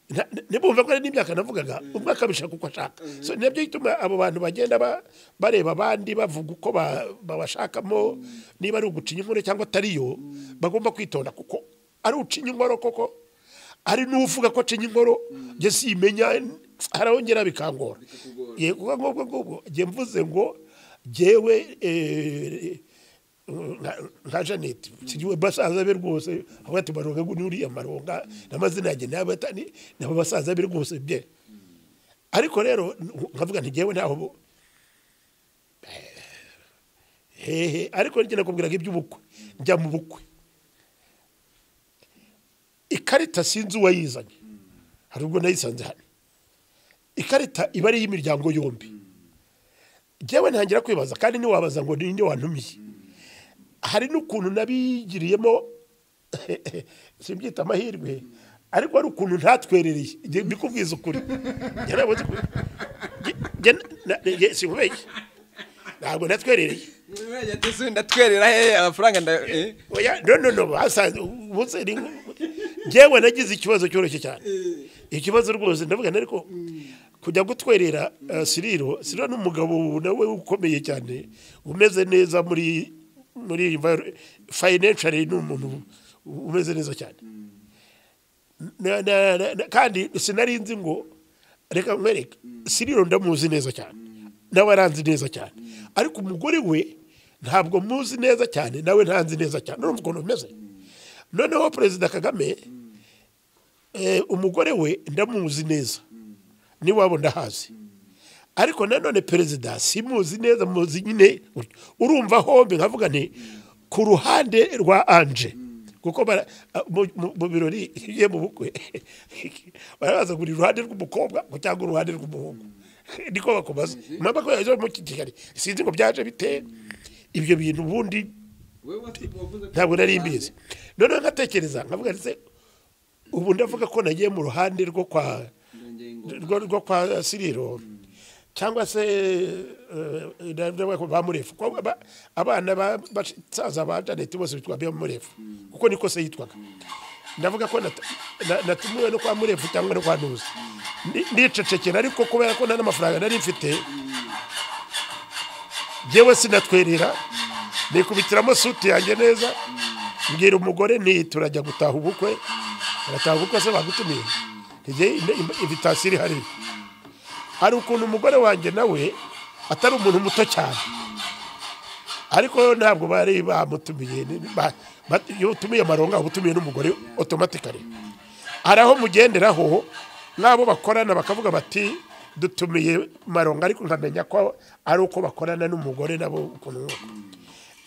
nta- ni- nibumva ko ari n'imyaka navugaga umwe akabishaka uko ashaka so nabyo bituma abo bantu bagenda ba- bareba abandi bavuga uko ba- babashakamo niba ari ugucinya inkono cyangwa atari yo bagomba kwitonda kuko ari ucinya inkono koko ari n'uvuga ko acinya inkono njye simenya harahongera bikangora Bikakugora. yego kuko nk'ubwo ngubwo njye mvuze ngo jyewe eh, nka- nka janet sigiwe basaza be rwose avuga ati maronga ngo nuriya maronga n'amazina yanjye n'abata ni nabo basaza be rwose bye ariko rero nkavuga nti jyewe ntaho bo- Eh, hehe ariko njye nakubwiraga iby'ubukwe njya mu bukwe ikarita sinzi uwayizanye hari ubwo nayisanze hano ikarita iba ari iy'imiryango yombi njyewe ntangira kwibaza kandi ntiwabaza ngo ninde wantumiye hari n'ukuntu nabigiriyemo simbyita amahirwe ariko hari ukuntu ntatwerereye njye mbikubwiza ukuri Njye nabuze ukuri. Njye- njye na- na- njye sinkubeshye ntabwo natwerereye ndatwerera hehe amafaranga nda eh? oya no no no basanze ubuze ni njyewe nagize ikibazo cyoroshye cyane ikibazo rwose ndavuga nari ko kujya gutwerera eh, siriro siriro ni umugabo nawe ukomeye cyane umeze neza muri muri enviro- financially ni umuntu umeze neza cyane na, na, na, na, kandi sinari nzi ngo reka nkwereke siriro ndamuzi neza cyane nawe aranzi neza cyane ariko umugore we ntabwo muzi neza cyane nawe ntanzi neza cyane urumva ukuntu bimeze noneho perezida kagame eh, umugore we ndamuzi neza n'iwabo ndahazi ariko nanone perezida simuzi neza muzi nyine gutyo. urumva hombi nkavuga nti ku ruhande rwa anje kuko bara- mu- mu mu birori iyo ugiye mu bukwe barabaza ngo uri iruhande rw'umukobwa ngo cyangwa uruhande rw'umuhungu niko bakubaza mama ko yaje mu kigali sinzi ngo byaje bite ibyo bintu ubundi wowe watu- wavuze ko- ntabwo nari mbizi noneho nkatekereza nkavuga ndetse ubu ndavuga ko nagiye mu ruhande rwo kwa Ndongeye ngo- rwo rwo kwa siriro cyangwa se eh, ndavuga ko ba murefu ko aba- abana ba- basaza ba janete bose bitwa ba murefu kuko niko se yitwaga ndavuga ko nat- na- natumiwe no kwa murefu cyangwa no kwa ntuzi Ndi- ndicecekera ariko kubera ko nta n'amafaranga nari mfite njyewe sinatwerera nikubitiramo suti yanjye neza mbwira umugore nti turajya gutaha ubukwe urataha ubukwe se bagutumiye ntigiye invitasiyo iri hariya hari ukuntu umugore wanjye nawe atari umuntu muto cyane ariko ntabwo bari bamutumiye ni- ba- ba- iyo utumiye amaronga uba utumiye n'umugore otomatikari hari aho mugenderaho nk'abo bakorana bakavuga bati dutumiye maronga ariko nkamenya ko ari uko bakorana n'umugore nabo ukuntu n'uko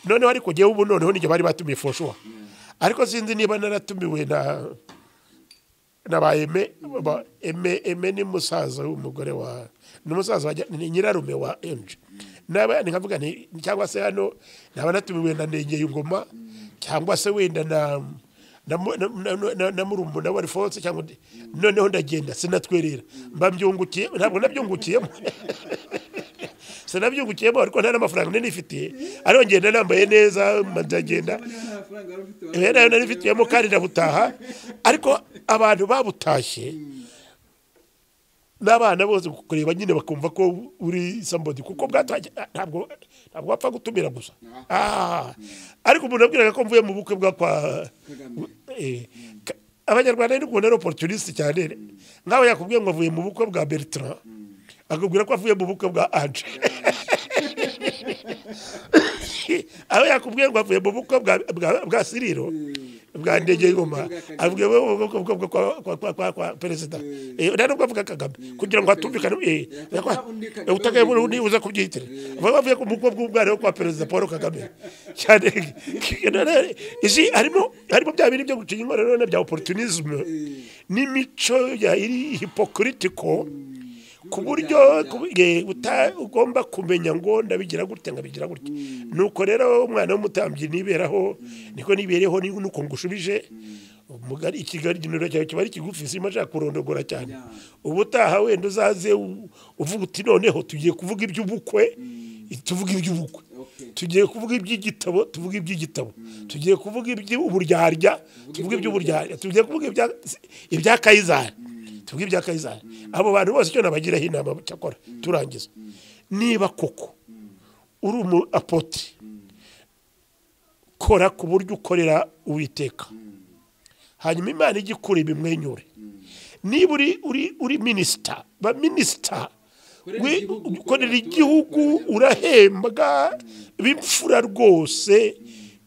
noneho ariko njyewe ubu noneho nijye bari batumiye foshuwa ariko sinzi niba naratumiwe na na ba eme ba- eme eme ni musaza w'umugore wa ni musaza wa ni nyirarume wa enje naba nkavuga nti cyangwa se hano naba natumiwe na nengeye ingoma cyangwa se wenda na na mu- na- na- na- na- na murumbu na wari fonse cyangwa undi. noneho ndagenda sinatwerera mbabyungukiye ntabwo nabyungukiyemo sinabyungukiyemo ariko nta n'amafaranga nari nifitiye ariko ngenda nambaye neza ndagenda Niba nta mafaranga wari ufite, wari- rero nari mfitiyemo kandi ndabutaha ariko abantu babutashye n'abana bose kureba nyine bakumva ko uri somebody kuko bwatashye ah, ntabwo ntabwo wapfa gutumira gusa Ah, ariko umuntu abwiraga ko mvuye mu bukwe bwa kwa Kagame. Eh, ka- abanyarwanda ni kubona ari opportuniste cyane nkawe yakubwiye ngo avuye mu bukwe bwa bertrand akubwira ko avuye mu bukwe bwa anje aho yakubwiye ngo avuye mu bukwe bwa- bwa- bwa siriro bwa ndege ngoma avuye mu bukwe bwa- bwa- kwa- kwa- kwa- kwa- kwa perezida Eh, nta nubwo avuga kagame kugira ngo hatumvikane eh, Yakubwira undi Kagame. utagaye muri undi uza kubyitira Bavuga bavuye ku bukwe bw'umwana wo kwa perezida paul kagame cyane izi harimo harimo bya bintu byo gucinya inkorora none bya opportunisme n'imico ya iri hypocritical ku buryo ku- eh, uta- ugomba kumenya ngo ndabigira gutya ngabigira gutya nuko rero umwana w'umutambyi niberaho niko nibereho ni- nuko ngushubije umugari ikigali ikintu cyawe kiba ari kigufi sima ashaka kurondogora cyane ubutaha wenda uzaze u- uvuga uti noneho tugiye kuvuga iby'ubukwe tuvuga iby'ubukwe Okay. tugiye kuvuga iby'igitabo tuvuga iby'igitabo tugiye kuvuga iby'uburyarya tuvuge iby'uburyarya tugiye kuvuga ibya- ibya kayizari tubwire ibya kayizari abo bantu bose icyo nabagiraho inama cyakora turangiza niba koko uri umu apotire kora ku buryo ukorera uwiteka hanyuma imana ijya ikura ibimwenyure niba uri uri uri minisita ba minisita Ukorera we- igihugu, ukorera ukorera igihugu abaturage. urahembwa b'imfura rwose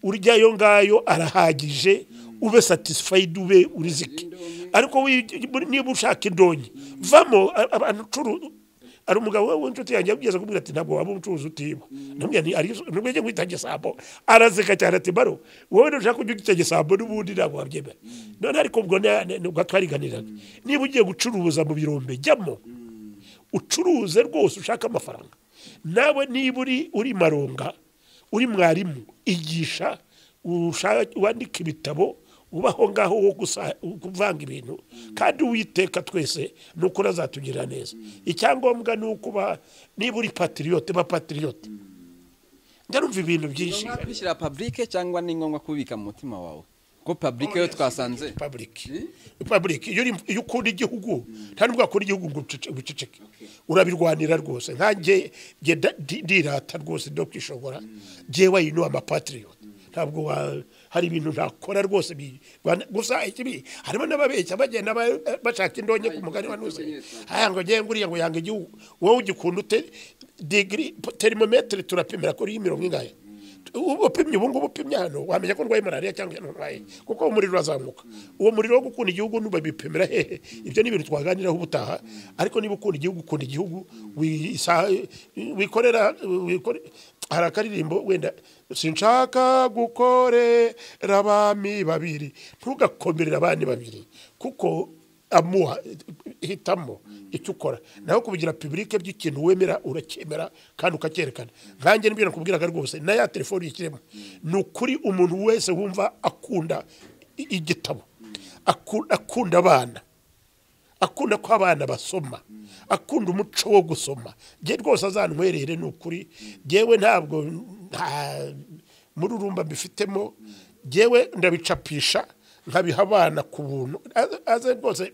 urya ayo ngayo arahagije ube satisfayidi ube urizike ariko wi- muri- niba ushaka indonyi vamo a- abantu ucuruza hari umugabo w'inshuti yanjye yabwiza kumubwira ati ntabwo waba umucuruzi utiba namubwira nti ari nubwo yagiye kwita gesambo araseka cyane ati baro wowe ntushaka kujya ugita gesambo n'ubundi ntabwo wabyemera none ariko ubwo na- na- ubwo twariganiraga niba ugiye gucuruza mu birombe jyamo ucuruze rwose ushaka amafaranga nawe niba uri uri maronga uri mwarimu igisha usha- wandika ibitabo ubaho ngaho wo gusa- kuvanga ibintu kandi uwiteka twese ni uko azatugirira neza icyangombwa ni ukuba niba uri patiriyote ba patiriyote ndarumva ibintu byinshi ngombwa kubishyira publike cyangwa ni ngombwa kubika mu mutima wawe kuko publike yo twasanze republic republic iyo uri- iyo ukunda igihugu nta nubwo wakunda igihugu ngo ucece- uceceke urabirwanira rwose nkanjye njye da- di- ndirata rwose no kwishobora jewe yino amapatriot ntabwo wa- hari ibintu ntakora rwose bi- rwana- gusa ikibi harimo n'ababeshya bagenda ba- bashaka indonke ku mugani wa nuze aya ngo njye nguriya ngo yanga igihugu wowe ugikunda ute digiri terimometero turapimira kuri mirongo ingahe ubu upimye ubu ngubu upimye hano wamenya ko ndwaye malariya cyangwa ndwaye kuko umuriro urazamuka uwo muriro wo gukunda igihugu ntubabipimira hehe ibyo ni ibintu twaganiraho ubutaha ariko niba ukunda igihugu ukunda igihugu wisa- wikorera wikore- hari akaririmbo wenda sinshaka gukorera abami babiri ntugakomerera abandi babiri kuko amuha hitamo icyo ukora naho kubigira publike by'ikintu wemera uracyemera kandi ukacyerekana nkanjye nibyo nakubwiraga rwose na ya telefone yikiremo ni ukuri umuntu wese wumva akunda i- igitabo aku- akunda abana akunda ko abana basoma akunda umuco wo gusoma njye rwose azanwerere ni ukuri njyewe ntabwo nta mururumba mbifitemo njyewe ndabicapisha nkabiha abana ku buntu Aze- aze rwose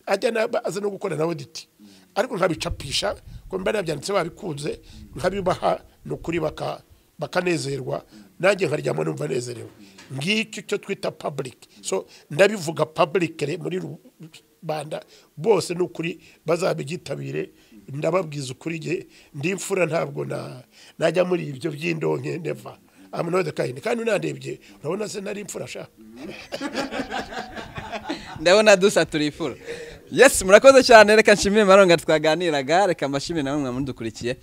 ajya na- aze no gukora na oditi ariko nkabicapisha ko mba nabyanditse babikunze nkabibaha ni ukuri baka bakanezerwa nanjye nkaryama numva nezerewe ngicyo icyo twita public so ndabivuga public re- muri rubanda bose ni ukuri bazabigitabire ndababwiza ukuri nge ndimfura ntabwo na najya muri ibyo by'indonke neva amunode kandi kandi unandebye urabona se nari imfura sha ndabona dusa turifura yes murakoze cyane reka nshimire maronga twaganiraga reka mbashimire namwe mwamudukurikiye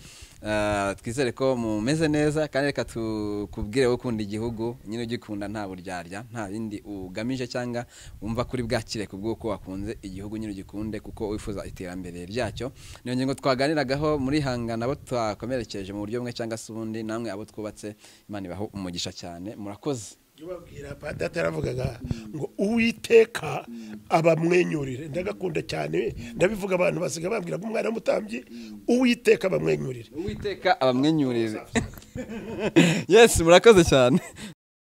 Ah, twizere ko mumeze neza kandi reka tukubwire wowe ukunda igihugu nyine ugikunda nta buryarya nta bindi ugamije cyangwa wumva kuri bwakire ku bw'uko wakunze igihugu nyine ugikunde kuko wifuza iterambere ryacyo niyo ngingo twaganiragaho muri hangana abo twakomerekeje mu buryo bumwe cyangwa se ubundi namwe abo twubatse imana ibaho umugisha cyane murakoze ubabwira data yaravugaga ngo uwiteka abamwenyurire ndagakunda cyane ndabivuga abantu basiga bambwira ko umwana w'umutambyi uwiteka abamwenyurire uwiteka abamwenyurire yes murakoze cyane